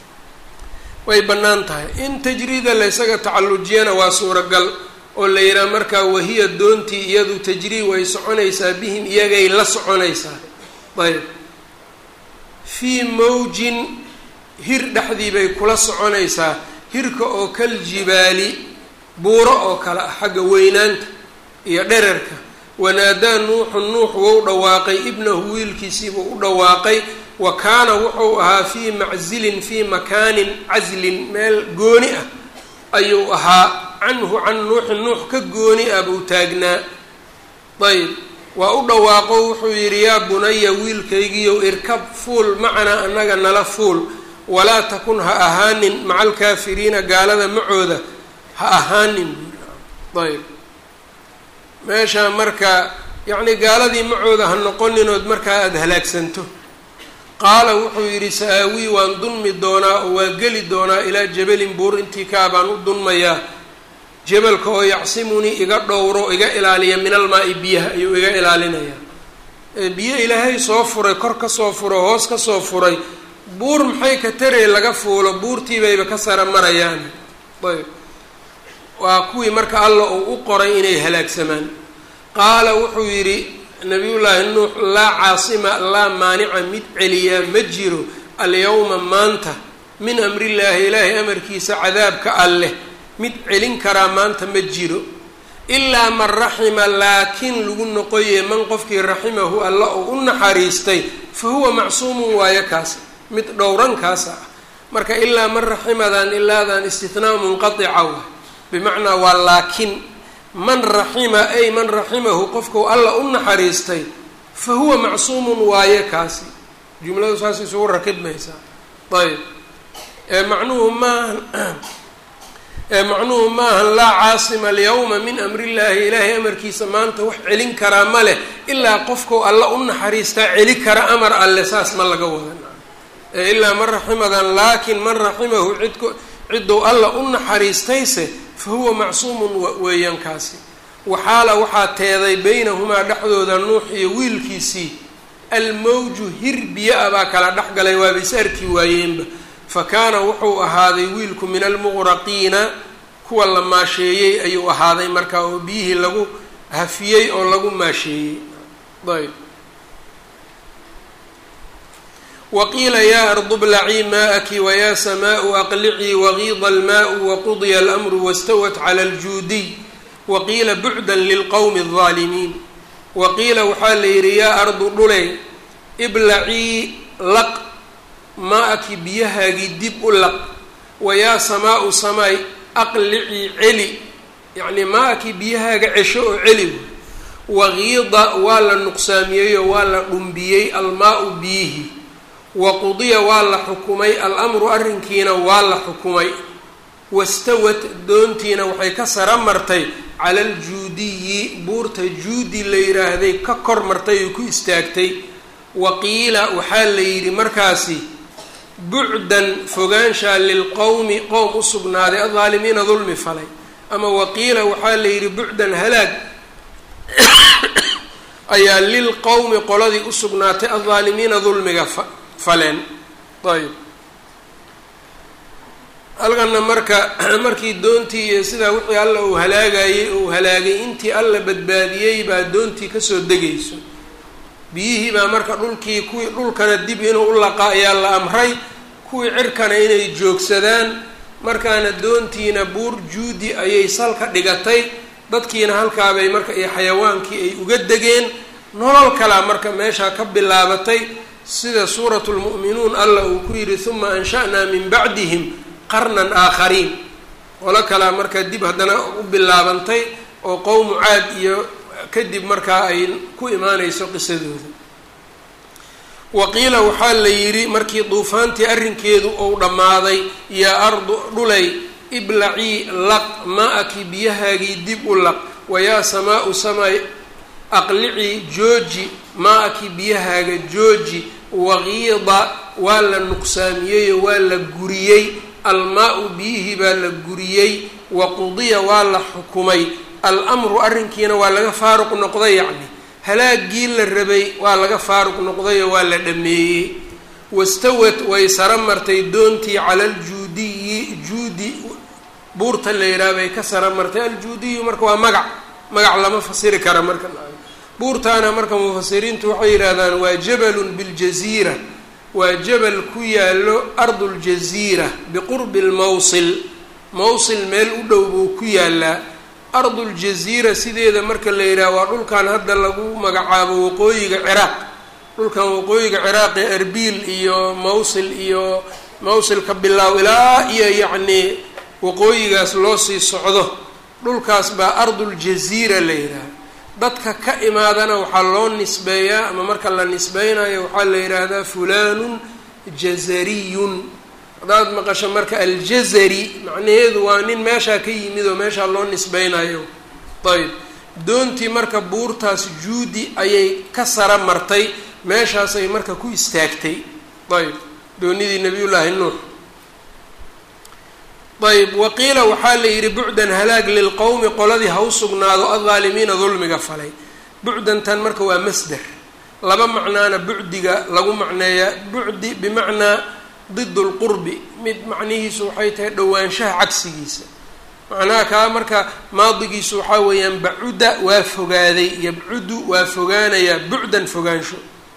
way bannaan tahay in tajriida la ysaga tacallujiyana waa suuragal oo la yidhaha markaa wahiya doontii iyadu tajrii way soconaysaa bihim iyagay la soconaysaa ayb fii mawjin hir dhexdii bay kula soconaysaa hirka oo kal jibaali buuro oo kale ah xagga weynaanta iyo dherarka wanaadaa nuuxun nuux wou dhawaaqay ibnahu wiilkiisiibuu u dhawaaqay wa kaana wuxuu ahaa fii maczilin fii makaanin caslin meel gooni ah ayuu ahaa canhu can nuuxin nuux ka gooni ah buu taagnaa ayb waa u dhawaaqo wuxuu yidhi yaa bunaya wiilkaygiiyow irkab fuul macanaa annaga nala fuul walaa takun ha ahaanin maca alkaafiriina gaalada macooda ha ahaanin ayb meeshaa marka yacni gaaladii macooda ha noqoninood markaa aada halaagsanto qaala wuxuu yidhi sa-aawii waan dunmi doonaa oo waa geli doonaa ilaa jabalin buur intii kaa baan u dunmayaa jabalka oo yacsimunii iga dhowro iga ilaaliya min almaa-i biyaha ayuu iga ilaalinayaa biyo ilaahay soo furay kor ka soo furo hoos ka soo furay buur maxay ka tarey laga fuulo buurtiibayba ka sara marayaan ayb waa kuwii marka alla uu u qoray inay halaagsamaan qaala wuxuu yidhi nabiyullaahi nuux laa caasima laa maanica mid celiyaa ma jiro alyawma maanta min amrillaahi ilaahay amarkiisa cadaabka alleh mid celin karaa maanta ma jiro ilaa man raxima laakiin lagu noqoye man qofkii raximahu alla oo u naxariistay fa huwa macsuumun waayo kaas mid dhowrankaasa ah marka ilaa man raximadan ilaadan istinaa munqatica wa bimacnaa waa laakin man raxima ay man raximahu qofkau alla u naxariistay fa huwa macsuumun waaye kaasi jumladu saas isugu rakibmaysaa ayb macnuhu maaha macnuhu maahan laa caasima alyawma min amri illaahi ilaahay amarkiisa maanta wax celin karaa ma leh ilaa qofkau alla u naxariistaa celi kara amar alle saas ma laga wadan ilaa man raximadan laakin man raximahu cidk ciddou alla u naxariistayse fa huwa macsuumun weeyaan kaasi waxaala waxaa teeday beynahumaa dhexdooda nuux iyo wiilkiisii almawju hir biyo-a baa kala dhex galay waaba is arki waayeenba fa kaana wuxuu ahaaday wiilku min almuqraqiina kuwa la maasheeyey ayuu ahaaday markaa oo biyihii lagu hafiyey oo lagu maasheeyey ayb waqiila yaa ardu blacii maa'aki wayaa samaau aqlicii wagiida almaau waqudiya alamru wastawat cala aljuudiy waqiila bucdan lilqowmi aldaalimiin waqiila waxaa la yidhi yaa ardu dhuley iblacii laq maa-aki biyahaagii dib u laq wayaa samaau samaay aqlicii celi yacnii maa-aki biyahaaga cesho oo celi wagiida waa la nuqsaamiyeyoo waa la dhumbiyey almaa-u biyihii waqudiya waa la xukumay al-amru arrinkiina waa la xukumay wastawat doontiina waxay ka sara martay cala aljuudiyi buurta juudi la yidhaahday ka kor martay oo ku istaagtay wa qiila waxaa la yidhi markaasi bucdan fogaanshaa lilqowmi qowm u sugnaaday aldaalimiina dulmi falay ama waqiila waxaa la yidhi bucdan halaag ayaa lilqowmi qoladii u sugnaatay aldaalimiina dulmiga fa faleen ayb halkana marka markii doontii iyo sidaa wixii alla uu halaagayey uu halaagay intii alla badbaadiyey baa doontii kasoo degayso biyihii baa marka dhulkii kuwii dhulkana dib inuu u laqa ayaa la amray kuwii cirkana inay joogsadaan markaana doontiina buur juudi ayay salka dhigatay dadkiina halkaabay marka iyo xayawaankii ay uga degeen nolol kalaa marka meeshaa ka bilaabatay sida suuratu lmu'minuun alla uu ku yidhi huma ansha'naa min bacdihim qarnan aakhariin qolo kalaa marka dib haddana u bilaabantay oo qowmu caad iyo kadib markaa ay ku imaanayso qisadooda waqiila waxaa la yidhi markii duufaantii arrinkeedu uu dhammaaday yaa ardu dhulay iblacii laq ma-aki biyahaagii dib u laq wayaa samaa-u samay aqlicii jooji ma-aki biyahaaga jooji waqiida waa la nuqsaamiyeyoo waa la guriyey almaa-u biyihii baa la guriyey wa qudiya waa la xukumay al-amru arrinkiina waa laga faaruq noqday yacni halaagii la rabay waa laga faaruq noqday oo waa la dhameeyey wastawat way sara martay doontii cala aljuudiyi juudi buurta la yidhaha bay ka sara martay aljuudiyu marka waa magac magac lama fasiri kara marka buurtaana marka mufasiriintu waxay yidhahdaan waa jabalun biljasiira waa jabal ku yaalo arduljasiira biqurbi lmawsil mawsil meel u dhow buu ku yaalaa arduljasiira sideeda marka la yidhaha waa dhulkan hadda lagu magacaabo waqooyiga ciraaq dhulkan waqooyiga ciraaq ee arbiil iyo mawsil iyo mawsilka bilaaw ilaa iyo yacnii waqooyigaas loo sii socdo dhulkaas baa arduljasiira la yidhaha dadka ka imaadana waxaa loo nisbeeyaa ama marka la nisbeynayo waxaa la yidhaahdaa fulanun jazariyun haddaad maqasho marka aljazari macnaheedu waa nin meeshaa ka yimid oo meeshaa loo nisbeynayo ayb doontii marka buurtaas juudi ayay ka sara martay meeshaasay marka ku istaagtay ayb doonidii nabiyullaahi nuux ayb waqiila waxaa la yidhi bucdan halaag lilqowmi qoladii ha u sugnaado aldaalimiina dulmiga falay bucdantan marka waa masder laba macnaana bucdiga lagu macneeyaa bucdi bimacnaa did lqurbi mid macnihiisu waxay tahay dhowaanshaha cagsigiisa macnaha kaa marka maadigiisu waxaa weeyaan bacuda waa fogaaday yabcudu waa fogaanayaa bucdan fogaansho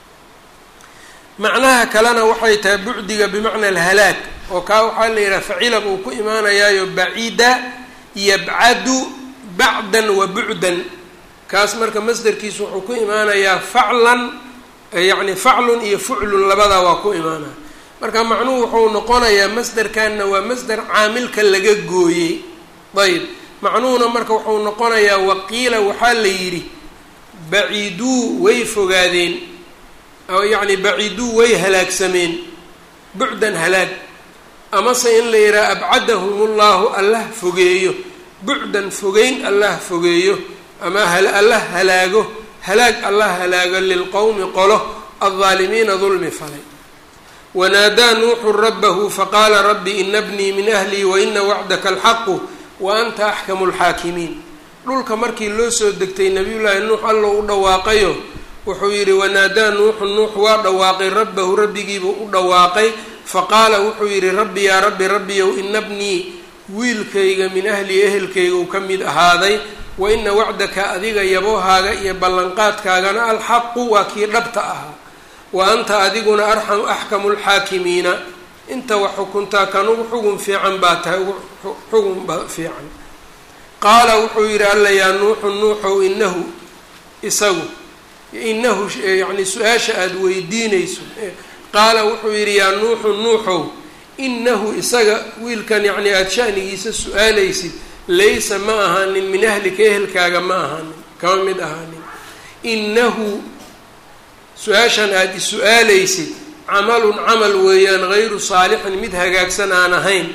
macnaha kalena waxay tahay bucdiga bimacna alhalaag oo kaa waxaa la yidhaha facila buu ku imaanayaayo bacida yabcadu bacdan wa bucdan kaas marka masderkiisu wuxuu ku imaanayaa faclan yacni faclun iyo fuclun labadaa waa ku imaanaya marka macnuhu wuxuu noqonayaa masderkanna waa masder caamilka laga gooyey ayb macnuhuna marka wuxuu noqonayaa waqiila waxaa la yidhi baciduu way fogaadeen yacni baciduu way halaagsameen bucdan halaag amase in la yidhaha abcadahum llahu allah fogeeyo bucdan fogeyn allah fogeeyo ama allah halaago halaag allah halaago lilqowmi qolo aldaalimiina dulmi falay wanaadaa nuuxu rabahu faqaala rabbi ina bnii min ahlii waina wacdaka alxaqu wa anta axkamu lxaakimiin dhulka markii loo soo degtay nabiyullaahi nuux alla u dhawaaqayo wuxuu yidhi wanaadaa nuuxu nuux waa dhawaaqay rabbahu rabbigiibuu u dhawaaqay faqaala wuxuu yidhi rabbi yaa rabbi rabbiyow ina bnii wiilkayga min ahlii ehelkayga uu ka mid ahaaday wa ina wacdaka adiga yaboohaaga iyo ballanqaadkaagana alxaqu waa kii dhabta ahaa wa anta adiguna arxam axkamu lxaakimiina inta wax xukuntaa kan ugu xugun fiican baa tahay ugu xugun ba fiican qaala wuxuu yidhi alla yaa nuuxu nuuxow inahu isagu inahu yacni su-aasha aada weydiinayso qaala wuxuu yidhi yaa nuuxu nuuxow inahu isaga wiilkan yacni aada shanigiisa su-aalaysid laysa ma ahaanin min ahlika ehelkaaga ma ahaanin kama mid ahaanin inahu su-aashan aada is-su-aalaysid camalun camal weeyaan hayru saalixin mid hagaagsan aan ahayn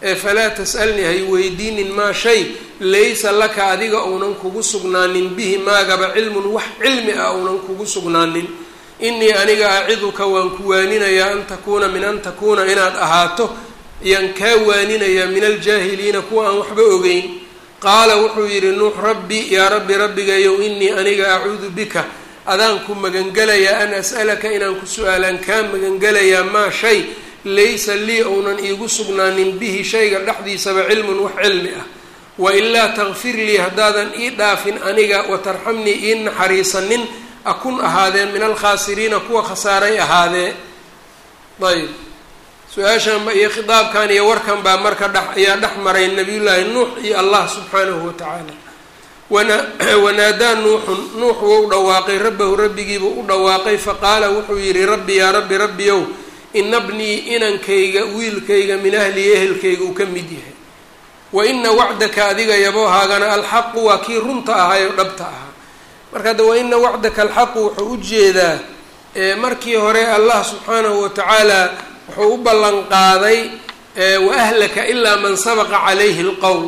ee falaa tas'alnii hay weydiinin maa shay laysa laka adiga uunan kugu sugnaanin bihi maagaba cilmun wax cilmi ah uunan kugu sugnaanin inii aniga aciduka waan ku waaninayaa an takuuna min an takuuna inaad ahaato ayaan kaa waaninayaa min aljaahiliina kuwa aan waxba ogeyn qaala wuxuu yidhi nuux rabbi yaa rabbi rabbigayow inii aniga acuudu bika adaan ku magangelayaa an as'alaka inaan ku su-aalaan kaa magangelayaa maa shay laysa lii ounan iigu sugnaanin bihi shayga dhexdiisaba cilmun wax cilmi ah wailaa takfir lii haddaadan ii dhaafin aniga watarxamnii ii naxariisanin akun ahaadeen min alkhaasiriina kuwa khasaaray ahaadee ayb su-aashan iyo khitaabkan iyo warkan baa marka dhex ayaa dhex maray nabiyullaahi nuux iyo allah subxaanahu watacaala wana wanaadaa nuuxun nuux wou dhawaaqay rabbahu rabbigiibuu u dhawaaqay faqaala wuxuu yidhi rabbi yaa rabbi rabbiyow ina bnii inankayga wiilkayga min ahlii ehelkayga uu ka mid yahay wa ina wacdaka adiga yaboohaagana alxaqu waa kii runta ahaayoo dhabta ahaa marka hadda wa ina wacdaka alxaqu wuxuu u jeedaa markii hore allah subxaanahu watacaala wuxuu u ballan qaaday wa ahlaka ilaa man sabaqa calayhi lqowl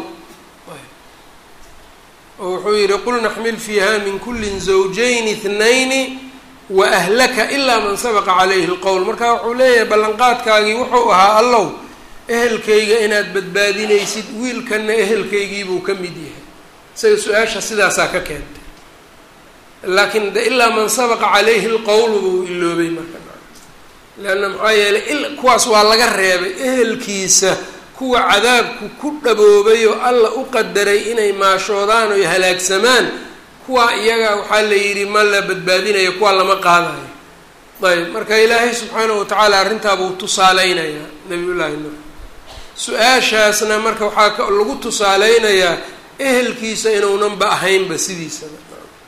oo wuxuu yidhi qul naxmil fiiha min kulli zawjayn ithnayni wa ahlaka ilaa man sabaqa calayhi lqowl marka wuxuu leeyahay ballanqaadkaagii wuxuu ahaa allow ehelkayga inaad badbaadinaysid wiilkanna ehelkaygiibuu ka mid yahay isaga su-aasha sidaasaa ka keentay laakiin de ilaa man sabaqa calayhi lqowlu buu iloobay marka leanna maxaa yeelay kuwaas waa laga reebay ehelkiisa kuwa cadaabku ku dhaboobay oo alla u qadaray inay maashoodaan oy halaagsamaan kuwa iyaga waxaa la yidhi ma la badbaadinayo kuwa lama qaadayo ayb marka ilaahay subxaanahu watacaala arrintaabuu tusaaleynayaa nabiyullaahi nuux su-aashaasna marka waxaa lagu tusaaleynayaa ehelkiisa inuunanba ahaynba sidiisaba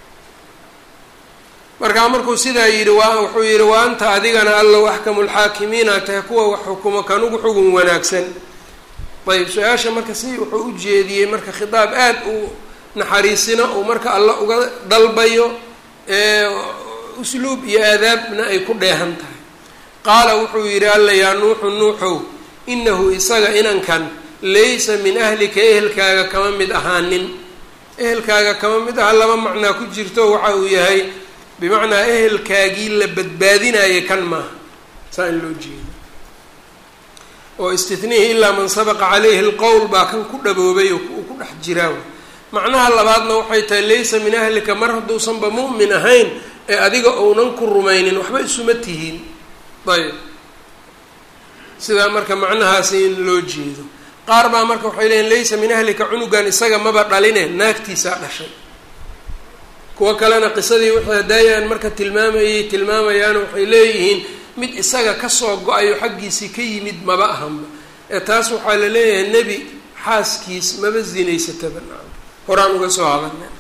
markaa markuu sidaa yidhi waa wuxuu yidhi wa anta adigana allow axkamu lxaakimiina tahay kuwa wax xukumo kanugu xugun wanaagsan ayb su-aasha marka si wuxuu u jeediyey marka khitaab aada u naxariisina uu marka alla uga dalbayo usluub iyo aadaabna ay ku dheehan tahay qaala wuxuu yidhi alla yaa nuuxu nuuxow inahu isaga inankan laysa min ahlika ehelkaaga kama mid ahaanin ehelkaaga kama mid aha laba macnaa ku jirto waxa uu yahay bimacnaa ehelkaagii la badbaadinayay kan maaha saa in loo jeedo oo istitnihi ilaa man sabaqa calayhi lqowl baa kan ku dhaboobay oo uu ku dhex jiraa macnaha labaadna waxay tahay laysa min ahlika mar hadduusanba mu'min ahayn ee adiga ounan ku rumaynin waxba isuma tihiin ayb sidaa marka macnahaasi in loo jeedo qaar baa marka waxay leeyiin laysa min ahlika cunugan isaga maba dhaline naagtiisaa dhashay kuwo kalena qisadii wixii hadaayaan marka tilmaamayay tilmaamayaan waxay leeyihiin mid isaga kasoo go-ayo xaggiisii ka yimid maba ahanba ee taas waxaa la leeyahay nebi xaaskiis maba zinaysataba horaan uga soo hadalnay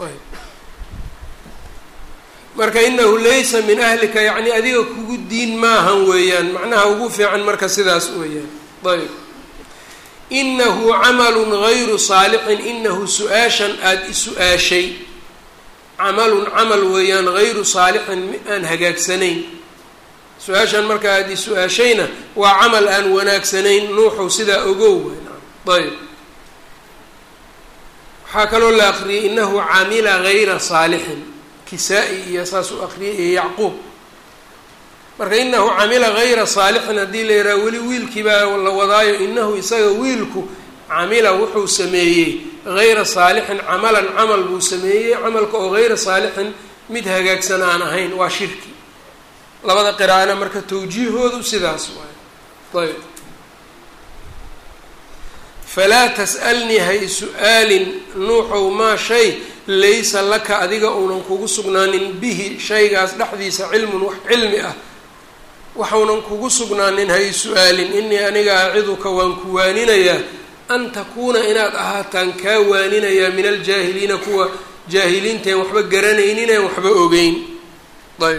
marka inahu laysa min ahlika yacni adiga kugu diin maahan weeyaan macnaha ugu fiican marka sidaas weeyaan ayb inahu camalun gayru saalixin inahu su-aashan aada isu-aashay camalun camal weeyaan gayru saalixin aan hagaagsanayn su-aashan marka aada isu-aashayna waa camal aan wanaagsanayn nuuxow sidaa ogow ayb waxaa kaloo la aqriyay inahu camila gayra saalixin kisaa-i iyo saas u aqriyay iyo yacquub marka inahu camila gayra saalixin haddii la yidhaha weli wiilkii baa la wadaayo inahu isaga wiilku camila wuxuu sameeyey gayra saalixin camalan camal buu sameeyey camalka oo gayra saalixin mid hagaagsan aan ahayn waa shirki labada qiraa'ana marka tawjiihoodu sidaas waay ayb falaa tas'alnii hay su-aalin nuuxow maa shay laysa laka adiga uunan kugu sugnaanin bihi shaygaas dhexdiisa cilmun wax cilmi ah waxuunan kugu sugnaanin hay su-aalin inii aniga aciduka waan ku waaninayaa an takuuna inaad ahaataan kaa waaninayaa min aljaahiliina kuwa jaahiliinteen waxba garanaynin een waxba ogeyn ayb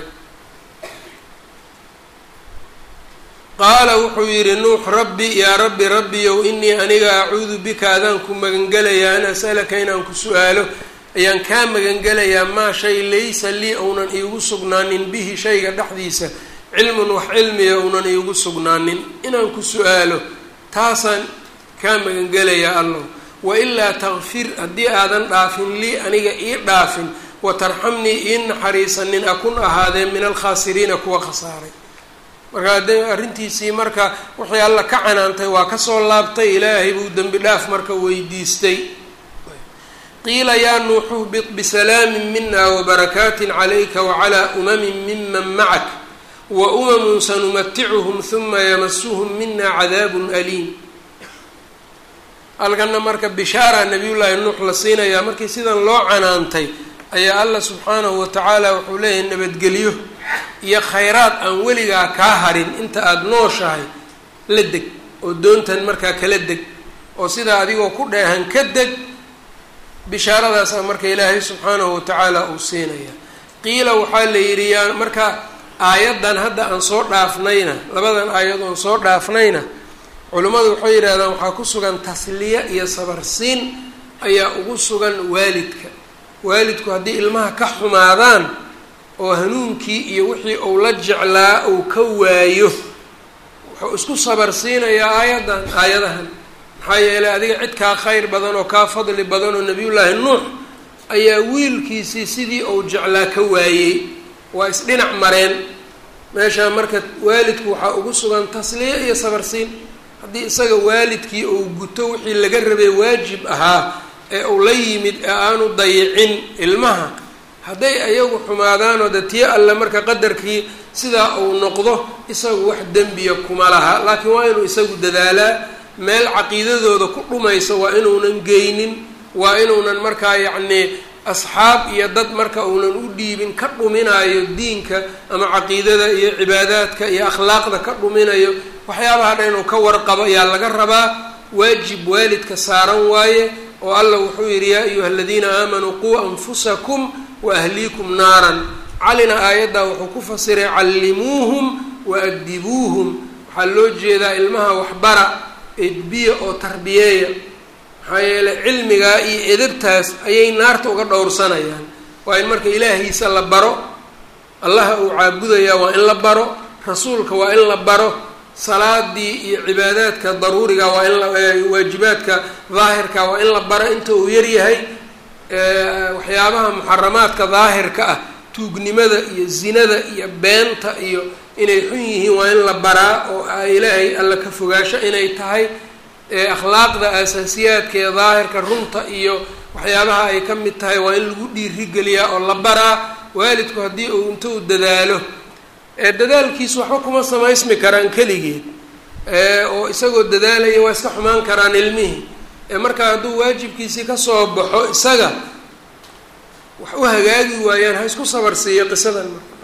qaala wuxuu yidhi nuux rabbi yaa rabbi rabbiyow inii aniga acuudu bika adaan ku magangelayaa an as'alaka inaan ku su-aalo ayaan kaa magangelayaa maa shay laysa lii ounan iigu sugnaanin bihi shayga dhexdiisa cilmun wax cilmiya ounan iigu sugnaanin inaan ku su-aalo taasaan kaa magangelayaa allow wailaa takfir haddii aadan dhaafin lii aniga ii dhaafin watarxamnii ii naxariisanin akun ahaadeen min alkhaasiriina kuwa khasaaray marka hadee arrintiisii marka wixii alla ka canaantay waa kasoo laabtay ilaahay buu dembi dhaaf marka weydiistay qiila yaa nuuxu hbit bisalaamin mina wabarakaatin calayka wacalaa umamin miman macak wa umamun sanumaticuhum huma yamasuhum mina cadaabun aliim halkana marka bishaara nabiyullaahi nuux la siinayaa markii sidan loo canaantay ayaa allah subxaanahu watacaala wuxuu leeyahay nabadgelyo iyo khayraad aan weligaa kaa harin inta aada nooshahay la deg oo doontan markaa kala deg oo sidaa adigoo ku dheehan ka deg bishaaradaasa marka ilaahay subxaanahu watacaala uu siinaya qiila waxaa la yidhi yaa marka aayaddan hadda aan soo dhaafnayna labadan aayad oon soo dhaafnayna culimmadu waxay yidhahdaan waxaa ku sugan tasliya iyo sabarsiin ayaa ugu sugan waalidka waalidku haddii ilmaha ka xumaadaan oo hanuunkii iyo wixii uu la jeclaa uu ka waayo wuxuu isku sabarsiinayaa aayaddan aayadahan maxaa yeelay adiga cid kaa khayr badan oo kaa fadli badan oo nebiyullaahi nuux ayaa wiilkiisii sidii uu jeclaa ka waayey waa isdhinac mareen meeshaa marka waalidku waxaa ugu sugan tasliya iyo sabarsiin haddii isaga waalidkii uu guto wixii laga rabay waajib ahaa ee uu la yimid ee aanu dayicin ilmaha hadday ayagu xumaadaanoo de tii alle marka qadarkii sidaa uu noqdo isagu wax dembiya kuma laha laakiin waa inuu isagu dadaalaa meel caqiidadooda ku dhumayso waa inuunan geynin waa inuunan markaa yacnii asxaab iyo dad marka uunan u dhiibin ka dhuminayo diinka ama caqiidada iyo cibaadaadka iyo akhlaaqda ka dhuminayo waxyaabaha dhan inuu ka warqabo ayaa laga rabaa waajib waalidka saaran waaye oo allah wuxuu yidhi yaa ayuha aladiina aamanuu quu anfusakum wa ahliikum naaran calina aayaddaa wuxuu ku fasiray callimuuhum wa adibuuhum waxaa loo jeedaa ilmaha waxbara edbiya oo tarbiyeeya maxaa yeeley cilmigaa iyo edabtaas ayay naarta uga dhowrsanayaan waa in marka ilaahiisa la baro allaha uu caabudayaa waa in la baro rasuulka waa in la baro salaadii iyo cibaadaadka daruuriga waa in la waajibaadka daahirka waa in la baro inta uu yaryahay waxyaabaha muxaramaadka daahirka ah tuugnimada iyo zinada iyo beenta iyo inay xun yihiin waa in la baraa oo ilaahay alla ka fogaasho inay tahay akhlaaqda asaasiyaadka ee daahirka runta iyo waxyaabaha ay ka mid tahay waa in lagu dhiirigeliyaa oo la baraa waalidku haddii uu inta u dadaalo dadaalkiisu waxba kuma samaysmi karaan keligeed oo isagoo dadaalaya waa iska xumaan karaan ilmihii markaa hadduu waajibkiisii kasoo baxo isaga wax u hagaagi waayaan ha isku sabarsiiyo qisadan marka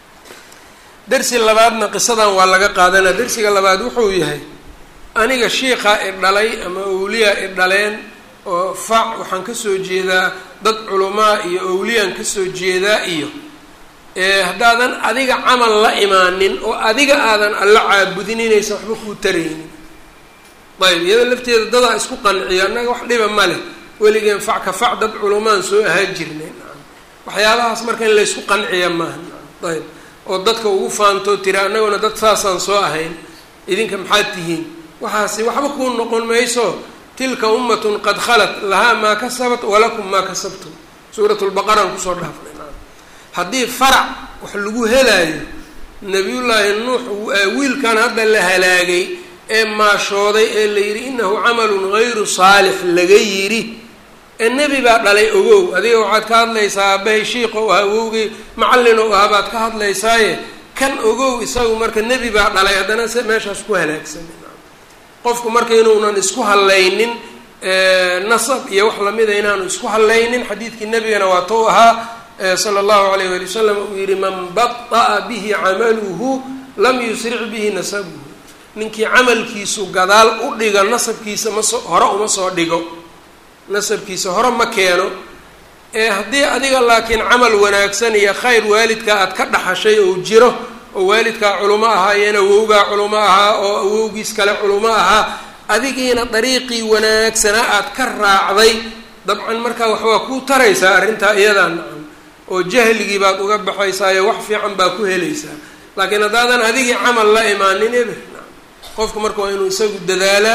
darsi labaadna qisadan waa laga qaadanaa darsiga labaad wuxuu yahay aniga shiikaa i dhalay ama awliyaa i dhaleen oo fac waxaan kasoo jeedaa dad culamaa iyo awliyaan kasoo jeedaa iyo haddaadan adiga camal la imaanin oo adiga aadan alla caabudin inaysan waxba kuu taraynin ayb iyada lafteeda dadaa isku qanciya annaga wax dhiba ma leh weligeen fac ka fac dad culamaan soo ahaa jirnay waxyaabahaas marka in laysku qanciya maaha ayb oo dadka ugu faantoo tira annaguna dad saasaan soo ahayn idinka maxaad tihiin waxaasi waxba kuu noqon mayso tilka ummatun qad khalat lahaa maa kasabat walakum maa kasabtum suurat lbaqaraan kusoo dhaafnay haddii farac wax lagu helaayo nabiyullaahi nuux wiilkan hadda la halaagay ee maashooday ee la yidhi inahu camalun gayru saalix laga yidhi ee nebi baa dhalay ogow adiga waxaad ka hadlaysaa aabbahay shiiqo ah awowgii macallin oo ah baad ka hadlaysaaye kan ogow isagu marka nebi baa dhalay haddana se meeshaas ku halaagsanay qofku marka inuunan isku hallaynin nasab iyo wax lamida inaanu isku hallaynin xadiidkii nebigana waa tou ahaa sala allahu alayh wali wasalam uu yihi man bada'a bihi camaluhu lam yusric bihi nasabuhu ninkii camalkiisu gadaal u dhigo nasabkiisa masoo hore uma soo dhigo nasabkiisa hore ma keeno ee haddii adiga laakiin camal wanaagsan iyo khayr waalidkaa aad ka dhaxashay oo jiro oo waalidkaa culimo ahaayeen awowgaa culimo ahaa oo awowgiis kale culimo ahaa adigiina dariiqii wanaagsanaa aad ka raacday dabcan markaa waxbaa kuu taraysaa arrintaa iyadaa nacan oo jahligii baad uga baxaysaayo wax fiican baa ku helaysaa laakiin haddaadan adigii camal la imaanin eber qofku marka waa inuu isagu dadaalaa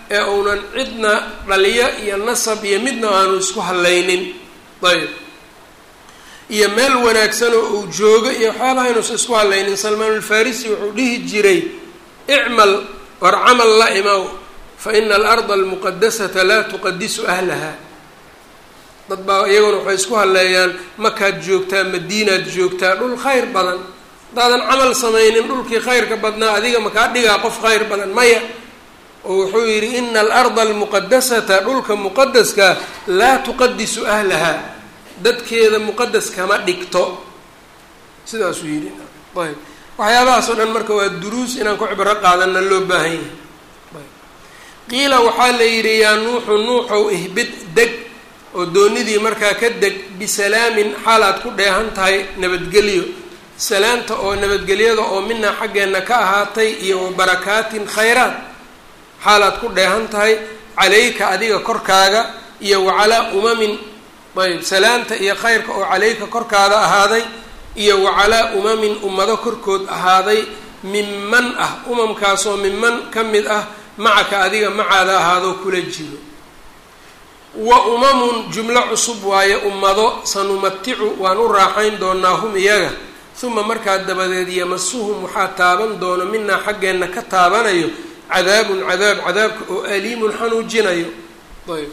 ee uunan cidna dhaliyo iyo nasab iyo midna aanu isku hadlaynin ayb iyo meel wanaagsan oo uu joogo iyo waxyaabaha inuusan isku hadlaynin salmaanulfarisi wuxuu dhihi jiray icmal war camal la imaw fa ina alarda almuqadasata laa tuqadisu ahlaha dad baa iyaguna waxay isku hadleeyaan makaad joogtaa madiinaad joogtaa dhul khayr badan haddaadan camal samaynin dhulkii khayrka badnaa adiga makaa dhigaa qof khayr badan maya oo wuxuu yidhi ina alarda almuqadasata dhulka muqadaskaa laa tuqadisu ahlaha dadkeeda muqadas kama dhigto sidaasuu yidhi ayb waxyaabahaas oo dhan marka waa duruus inaan ku cibro qaadana loo baahan yahay qiila waxaa la yidhi yaa nuuxu nuuxow ihbid deg oo doonidii markaa ka deg bisalaamin xaalaad ku dheehan tahay nabadgelyo salaamta oo nabadgelyada oo minaa xaggeenna ka ahaatay iyo wa barakaatin khayraat xaalaad ku dheehan tahay calayka adiga korkaaga iyo wa calaa umamin ayb salaamta iyo khayrka oo calayka korkaada ahaaday iyo wa calaa umamin ummado korkood ahaaday minman ah umamkaasoo minman ka mid ah macaka adiga macaada ahaadoo kula jiro wa umamun jumlo cusub waaye ummado sanumaticu waan u raaxayn doonaa hum iyaga uma markaa dabadeed yamasuhum waxaa taaban doono minaa xaggeenna ka taabanayo cadaabun cadaab cadaabka oo aliimun xanuujinayo ayb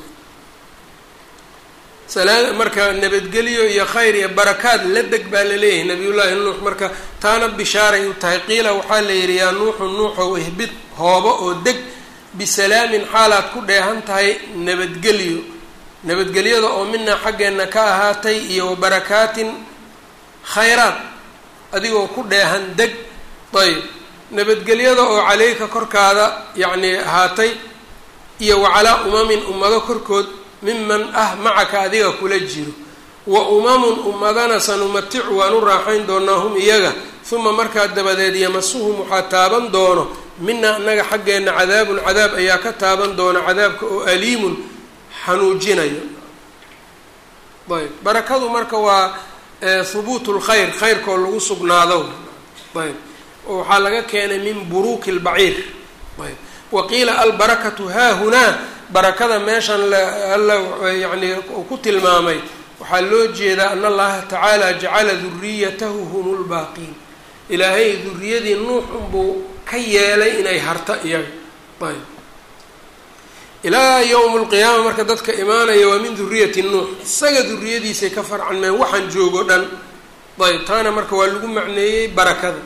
salaa marka nabadgelyo iyo khayr iyo barakaad la deg baa laleeyahay nabiyullaahi nuux marka taana bishaaray u tahay qiila waxaa la yidhi yaa nuuxu nuuxow ihbid hoobo oo deg bisalaamin xaalaad ku dheehan tahay nabadgelyo nabadgelyada oo minaa xaggeenna ka ahaatay iyo wa barakaatin khayraad adigoo ku dheehan deg ayb nabadgelyada oo caleyka korkaada yacni ahaatay iyo wa calaa umamin ummado korkood miman ah macaka adiga kula jiro wa umamun ummadana sanumaticu waan u raaxayn doonaa hum iyaga uma markaa dabadeed yamasuhum waxaa taaban doono mina annaga xaggeenna cadaabun cadaab ayaa ka taaban doona cadaabka oo aliimun xanuujinayo ayb barakadu marka waa hubuut lkhayr khayrkoo lagu sugnaado ayb oo waxaa laga keenay min buruuki lbaciir ayb waqiila albarakatu haahunaa barakada meeshan alla yani ku tilmaamay waxaa loo jeedaa an allaha tacaala jacala duriyatahu hum lbaaqiin ilaahay duriyadii nuux unbuu ka yeelay inay harta iyaga ayb ilaa yowm lqiyaama marka dadka imaanaya waa min duriyati nuux isaga duriyadiisay ka farcanmeen waxaan joogo dhan ayb taana marka waa lagu macneeyey barakada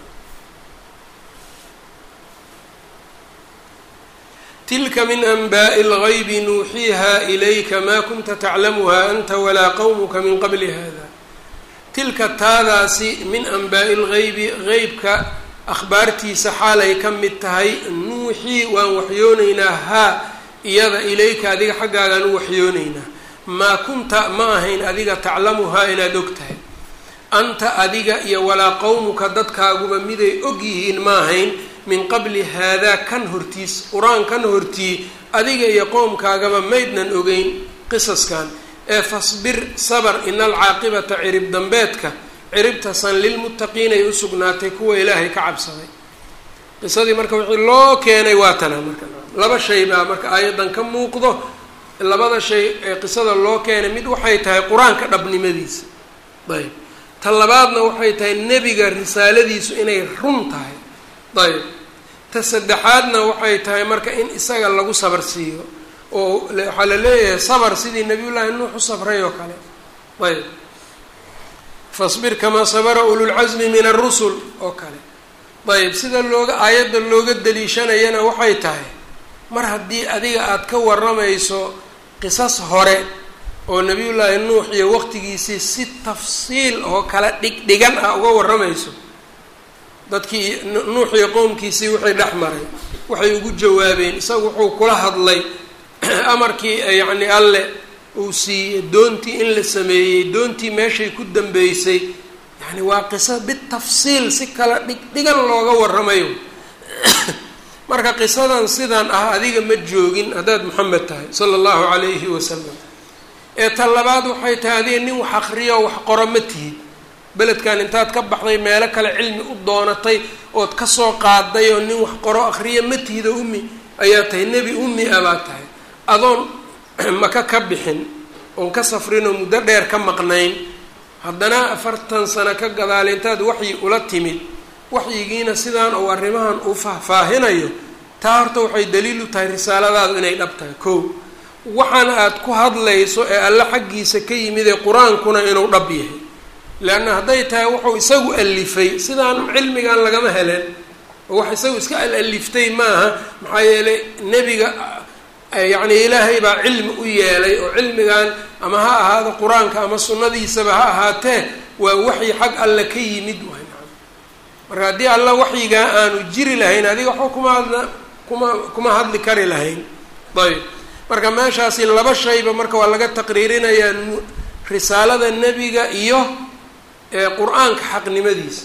tilka min anbaaءi اlgaybi nuuxiiha ilayka maa kunta taclamuha anta walaa qowmuka min qabli hada tilka taadaasi min anbaa'i اlgaybi qeybka akhbaartiisa xaalay ka mid tahay nuuxii waan waxyoonaynaa haa iyada ilayka adiga xaggaagaan u waxyoonaynaa maa kunta ma ahayn adiga taclamuhaa inaad og tahay anta adiga iyo walaa qowmuka dadkaaguba miday og yihiin ma ahayn min qabli haadaa kan hortiis qur-aan kan hortii adiga iyo qowmkaagaba maydnan ogeyn qisaskan ee fasbir sabar ina alcaaqibata cirib dambeedka ciribtasan lilmuttaqiinay u sugnaatay kuwa ilaahay ka cabsaday qisadii marka wixii loo keenay waa tana marka laba shay baa marka aayadan ka muuqdo labada shay ee qisada loo keenay mid waxay tahay qur-aanka dhabnimadiisa ayb ta labaadna waxay tahay nebiga risaaladiisu inay run tahay ayb ta saddexaadna waxay tahay marka in isaga lagu sabar siiyo oo waxaa la leeyahay sabar sidii nabiyullaahi nuux u sabray oo kale ayb fasbir kamaa sabara ululcasmi min arusul oo kale ayb sida looga aayadda looga daliishanayana waxay tahay mar haddii adiga aada ka waramayso qisas hore oo nabiyullaahi nuux iyo waqtigiisii si tafsiil oo kala dhigdhigan ah uga waramayso dadkii nuux iyo qowmkiisii wixii dhex maray waxay ugu jawaabeen isagu wuxuu kula hadlay amarkii yacni alle uu siiyey doontii in la sameeyey doontii meeshay ku dambeysay yacni waa qiso bitafsiil si kala dhigdhigan looga waramayo marka qisadan sidan ah adiga ma joogin haddaad maxamed tahay sala allahu calayhi wasalam ee ta labaad waxay tahay adiga nin wax akriyo wax qoro ma tihid beledkan intaad ka baxday meelo kale cilmi u doonatay ood kasoo qaaday oo nin wax qoro akriya ma tihid oo umi ayaa tahay nebi ummi a baad tahay adoon maka ka bixin oon ka safrinoo muddo dheer ka maqnayn haddana afartan sano ka gadaale intaad waxyi ula timid waxyigiina sidaan uu arrimahan uu faahfaahinayo taa horta waxay daliil u tahay risaaladaadu inay dhab tahay kow waxaana aada ku hadlayso ee alle xaggiisa ka yimid ee qur-aankuna inuu dhab yahay leanna hadday tahay wuxuu isagu alifay sidaan cilmigan lagama helen oo wax isagu iska al-aliftay maaha maxaa yeelay nebiga yacni ilaahay baa cilmi u yeelay oo cilmigan ama ha ahaado qur-aanka ama sunnadiisaba ha ahaatee waa waxyi xag alle ka yimid waay marka haddii alla waxyigaa aanu jiri lahayn adiga waxba kuma hadla kuma kuma hadli kari lahayn ayb marka meeshaasi laba shayba marka waa laga taqriirinayaa risaalada nebiga iyo qur-aanka xaqnimadiisa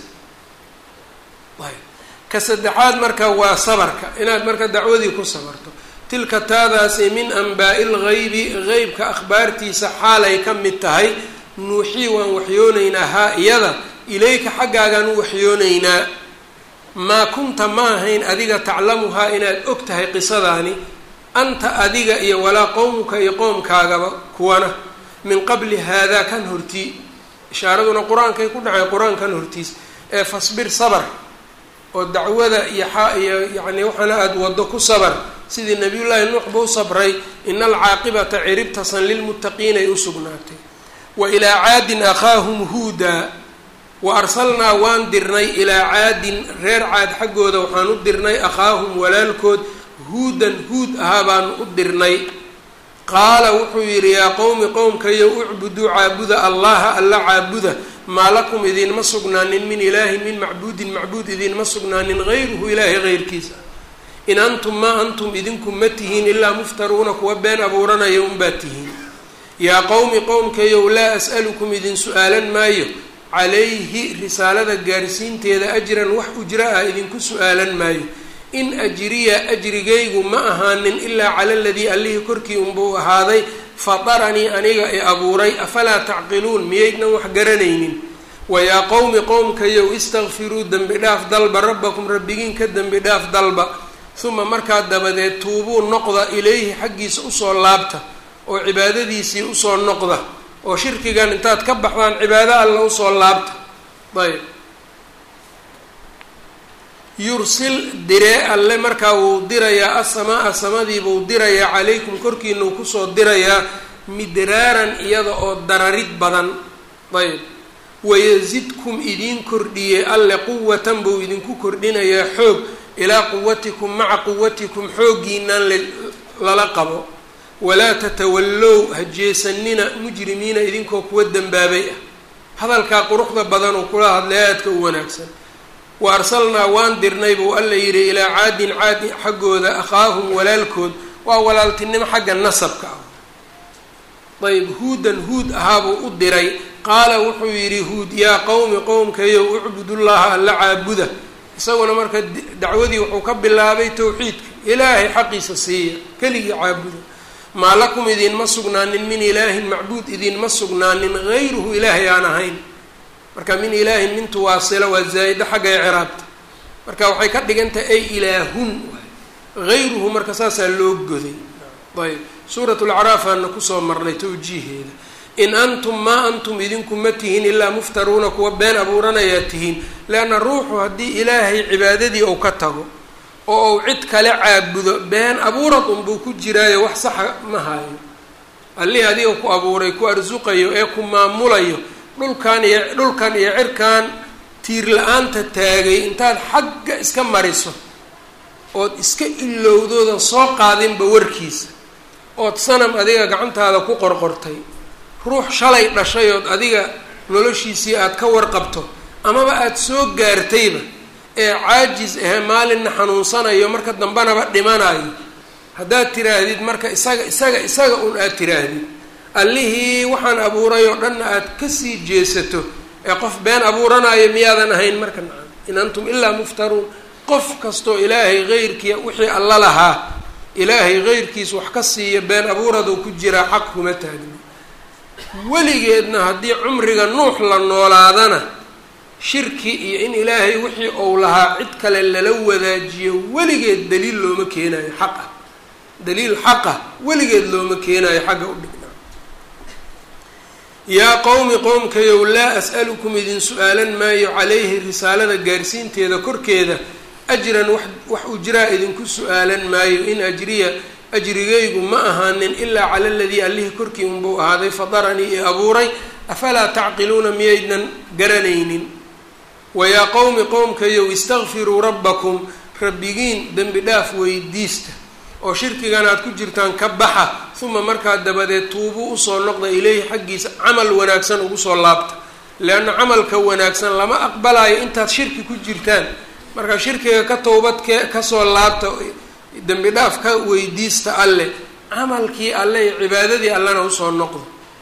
ayb ka saddexaad marka waa sabarka inaad marka dacwadii ku sabarto tilka taadaasi min anbaa'i lgaybi qeybka akhbaartiisa xaalay ka mid tahay nuuxii waan waxyoonaynaa haa iyada ilayka xaggaagaan u waxyoonaynaa maa kunta ma ahayn adiga taclamuhaa inaad og tahay qisadaani anta adiga iyo walaa qowmuka iyo qoomkaagaba kuwana min qabli haadaa kan hortii ishaaraduna qur-aankay ku dhacay qur-aankan hortiis ee fasbir sabar oo dacwada iyo iyo yacni waxaana aada waddo ku sabar sidii nabiyullaahi nuux ba u sabray ina alcaaqibata ciribtasan lilmuttaqiinay u sugnaatay wa ilaa caadin akhaahum huudaa wa arsalnaa waan dirnay ilaa caadin reer caad xaggooda waxaan u dirnay akhaahum walaalkood huudan huud ahaa baanu u dirnay qaala wuxuu yidhi yaa qowmi qowmkayo ucbuduu caabuda allaha alla caabuda maa lakum idinma sugnaanin min ilaahin min macbuudin macbuud idinma sugnaanin hayruhu ilaahay heyrkiisa in antum maa antum idinku ma tihiin ilaa muftaruuna kuwa been abuuranaya unbaad tihiin yaa qowmi qowmkayow laa as'alukum idin su-aalan maayo calayhi risaalada gaarsiinteeda ajran wax ujra ah idinku su-aalan maayo in ajriya ajrigaygu ma ahaanin ilaa cala aladii allihii korkii unbuu ahaaday fataranii aniga ee abuuray afalaa tacqiluun miyaydnan wax garanaynin wayaa qowmi qowmkayow istakfiruu dembi dhaaf dalba rabbakum rabbigiin ka dembi dhaaf dalba uma markaa dabadeed tuubuu noqda ilayhi xaggiisa usoo laabta oo cibaadadiisii usoo noqda oo shirkigan intaad ka baxdaan cibaado alla usoo laabta ayb yursil diree alle markaa wuu dirayaa asamaa samadiibuu dirayaa calaykum korkiinau kusoo dirayaa midraaran iyada oo dararid badan ayb wayasidkum idiin kordhiyey alle quwatan buu idinku kordhinayaa xoog ilaa quwatikum maca quwatikum xooggiinaan lala qabo walaa tatawallow hajeesanina mujrimiina idinkoo kuwa dembaabay ah hadalkaa quruxda badan uu kula hadlay aadka u wanaagsan wa arsalnaa waan dirnay buu alla yidhi ilaa caadin caadi xaggooda akhaahum walaalkood waa walaaltinimo xagga nasabka ah ayb huudan huud ahaabuu u diray qaala wuxuu yidhi huud yaa qowmi qowmkayow ucbudullaha alla caabuda isaguna marka dacwadii wuxuu ka bilaabay towxiidka ilaahay xaqiisa siiya keligii caabuda maa lakum idinma sugnaanin min ilaahin macbuud idinma sugnaanin hayruhu ilaahay aan ahayn marka min ilaahin mintu waasila waa zaa'ida xagga icraabta marka waxay ka dhigan tahay ay ilaahun hayruhu marka saasaa loo goday ayb suurat lacraafaana kusoo marnay tawjiiheeda in antum maa antum idinku ma tihiin ilaa muftaruuna kuwa been abuuranayaa tihiin leanna ruuxu haddii ilaahay cibaadadii uu ka tago oo uu cid kale caabudo been abuurad unbuu ku jiraayo wax saxa ma hayo allihii adiga ku abuuray ku arsuqayo ee ku maamulayo dhulkan iyo dhulkan iyo cirkan tiir la-aanta taagay intaad xagga iska mariso ood iska ilowdoodan soo qaadinba warkiisa ood sanam adiga gacantaada ku qorqortay ruux shalay dhashay ood adiga noloshiisii aada ka warqabto amaba aada soo gaartayba ee caajis ahe maalinna xanuunsanayo marka dambanaba dhimanayo haddaad tiraahdid marka isaga isaga isaga un aada tiraahdid allihii waxaan abuuray oo dhanna aada kasii jeesato ee qof been abuuranayo miyaadan ahayn marka nacam in antum ilaa muftaruun qof kastoo ilaahay heyrkiia wixii alla lahaa ilaahay heyrkiis wax ka siiya been abuuraduu ku jiraa xaq kuma taagno weligeedna haddii cumriga nuux la noolaadana shirki iyo in ilaahay wixii uu lahaa cid kale lala wadaajiyo weligeed daliil looma keenayo xaq ah daliil xaqa weligeed looma keenayo xagga u dhignaa yaa qowmi qowmkayow laa as'alukum idin su-aalan maayo calayhi risaalada gaarsiinteeda korkeeda ajran wax wax ujraa idinku su-aalan maayo in ajriya ajrigaygu ma ahaanin ilaa cala aladii allihii korkii unbuu ahaaday fadaranii i abuuray afalaa tacqiluuna miyaydnan garanaynin wayaa qowmi qowmkayow istakfiruu rabbakum rabbigiin dembi dhaaf weydiista oo shirkigan aad ku jirtaan ka baxa uma markaa dabadeed tuubuu usoo noqda ileyhi xaggiisa camal wanaagsan ugu soo laabta leanna camalka wanaagsan lama aqbalayo intaad shirki ku jirtaan marka shirkiga ka towbadke kasoo laabta dembi dhaaf ka weydiista alleh camalkii alle iyo cibaadadii allena usoo noqdo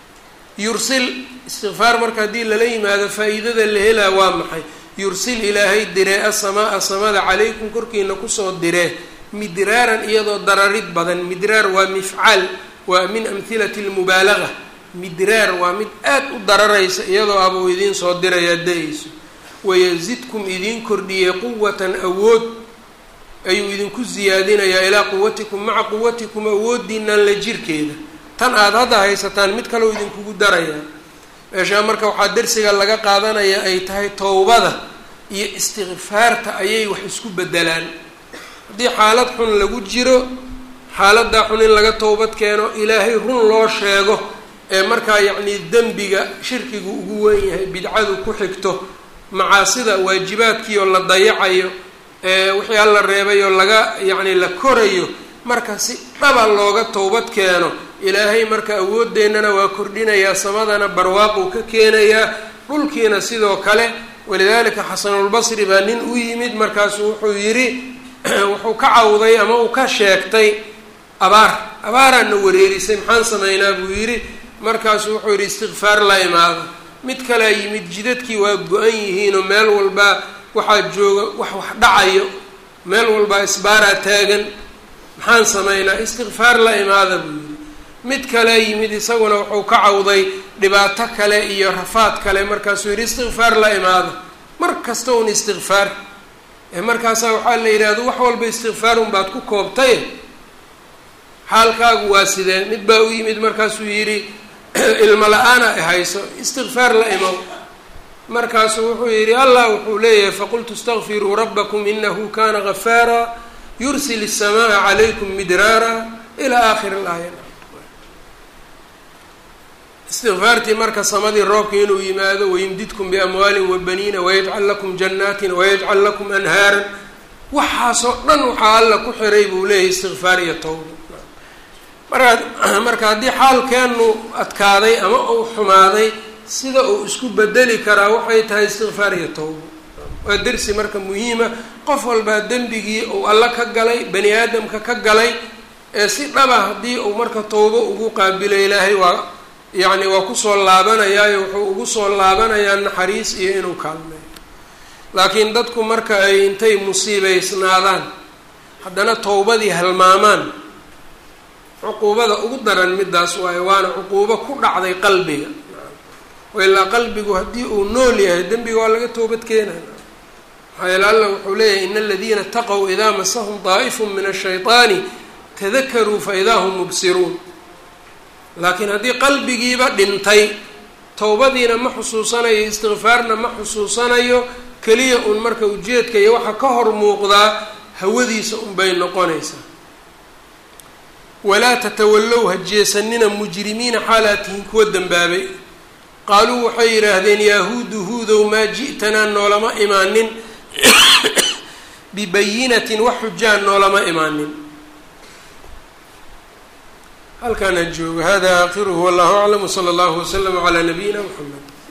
yursil istikfaar marka haddii lala yimaado faa-iidada la helaa waa maxay yursil ilaahay diree asamaa samada calaykum korkiina kusoo diree midraaran iyadoo dararid badan midraar waa mifcaal waa min amhilati lmubaalaga midraar waa mid aad u dararaysa iyadoo abuu idiin soo dirayaa da-ayso wayazidkum idiin kordhiyey quwatan awood ayuu idinku siyaadinayaa ilaa quwatikum maca quwatikum awoodiinan la jirkeeda tan aada hadda haysataan mid kaleo idinkugu darayaa meeshaa marka waxaa darsiga laga qaadanaya ay tahay towbada iyo istikfaarta ayay wax isku bedelaan haddii xaalad xun lagu jiro xaaladaa xun in laga towbad keeno ilaahay run loo sheego ee markaa yacnii dembiga shirkigu ugu weyn yahay bidcadu ku xigto macaasida waajibaadkiioo la dayacayo wixii alla reebay oo laga yacni la korayo marka si dhaba looga towbad keeno ilaahay marka awoodeennana waa kordhinayaa samadana barwaaquu ka keenayaa dhulkiina sidoo kale walidaalika xasanulbasri baa nin u yimid markaasu wuxuu yidhi wuxuu ka cawday ama uu ka sheegtay abaar abaaraana wareerisay maxaan samaynaa buu yidhi markaasu wuxuu yidhi istikfaar la imaado mid kalea yimid jidadkii waa go-an yihiinoo meel walbaa waxaa jooga wax wax dhacayo meel walbaa isbaaraa taagan maxaan samaynaa istikfaar la imaada buu yidhi mid kale yimid isaguna wuxuu ka cawday dhibaato kale iyo rafaad kale markaasuu yidhi istikfaar la imaada mar kasta un istikfaar markaasaa waxaa la yidhaahdo wax walba istikfaarun baad ku koobtay xaalkaagu waa sidee mid baa u yimid markaasuu yidhi ilmo la-aana hayso istikfaar la imow markaasuu wuxuu yidhi allah wuxuu leeyahay faqultu istakfiruu rabbakum inahu kana gafaara yursil الsamaaa calaykum midraara ilaa aakhiri laaya istikfaartii marka samadii roobka inuu yimaado wayumdidkum biamwaalin wabaniina wayajcal lakum janaatin wayajcal lakum anhaaran waxaasoo dhan waxaa alla ku xiray buu leeyahay istikfaar iyo towba markaa marka haddii xaalkeenu adkaaday ama uu xumaaday sida uu isku bedeli karaa waxay tahay istikfaar iyo towba waa dersi marka muhiima qof walbaa dembigii uu alla ka galay bani aadamka ka galay ee si dhaba haddii uu marka towbo ugu qaabilo ilaahay waa yacni waa kusoo laabanayaayo wuxuu ugu soo laabanayaa naxariis iyo inuu kaalmeeyo laakiin dadku marka ay intay musiibeysnaadaan haddana towbadii halmaamaan cuquubada ugu daran midaas waayo waana cuquubo ku dhacday qalbiga ilaa qalbigu haddii uu nool yahay dembiga waa laga toobad keenaya maxaa yeele alla wuxuu leeyahay ina aladiina taqow idaa masahum daa'ifun min ashayطaani tadakaruu fa idaa hum mubsiruun laakiin haddii qalbigiiba dhintay towbadiina ma xusuusanayo istikfaarna ma xusuusanayo keliya un marka ujeedka iyo waxa ka hor muuqdaa hawadiisa unbay noqonaysaa walaa tatawallow ha jeesanina mujrimiina xaalaad tihiin kuwa dembaabay qaaluu waxay yidhaahdeen yahuudu huudow maa ji'tanaa noolama imaanin bibayinatin wax xujaan noolama imaanin halkaan ha joogo hada aakhiruhu wallahu aclam wsala allahu waslama calaa nabiyina mxamed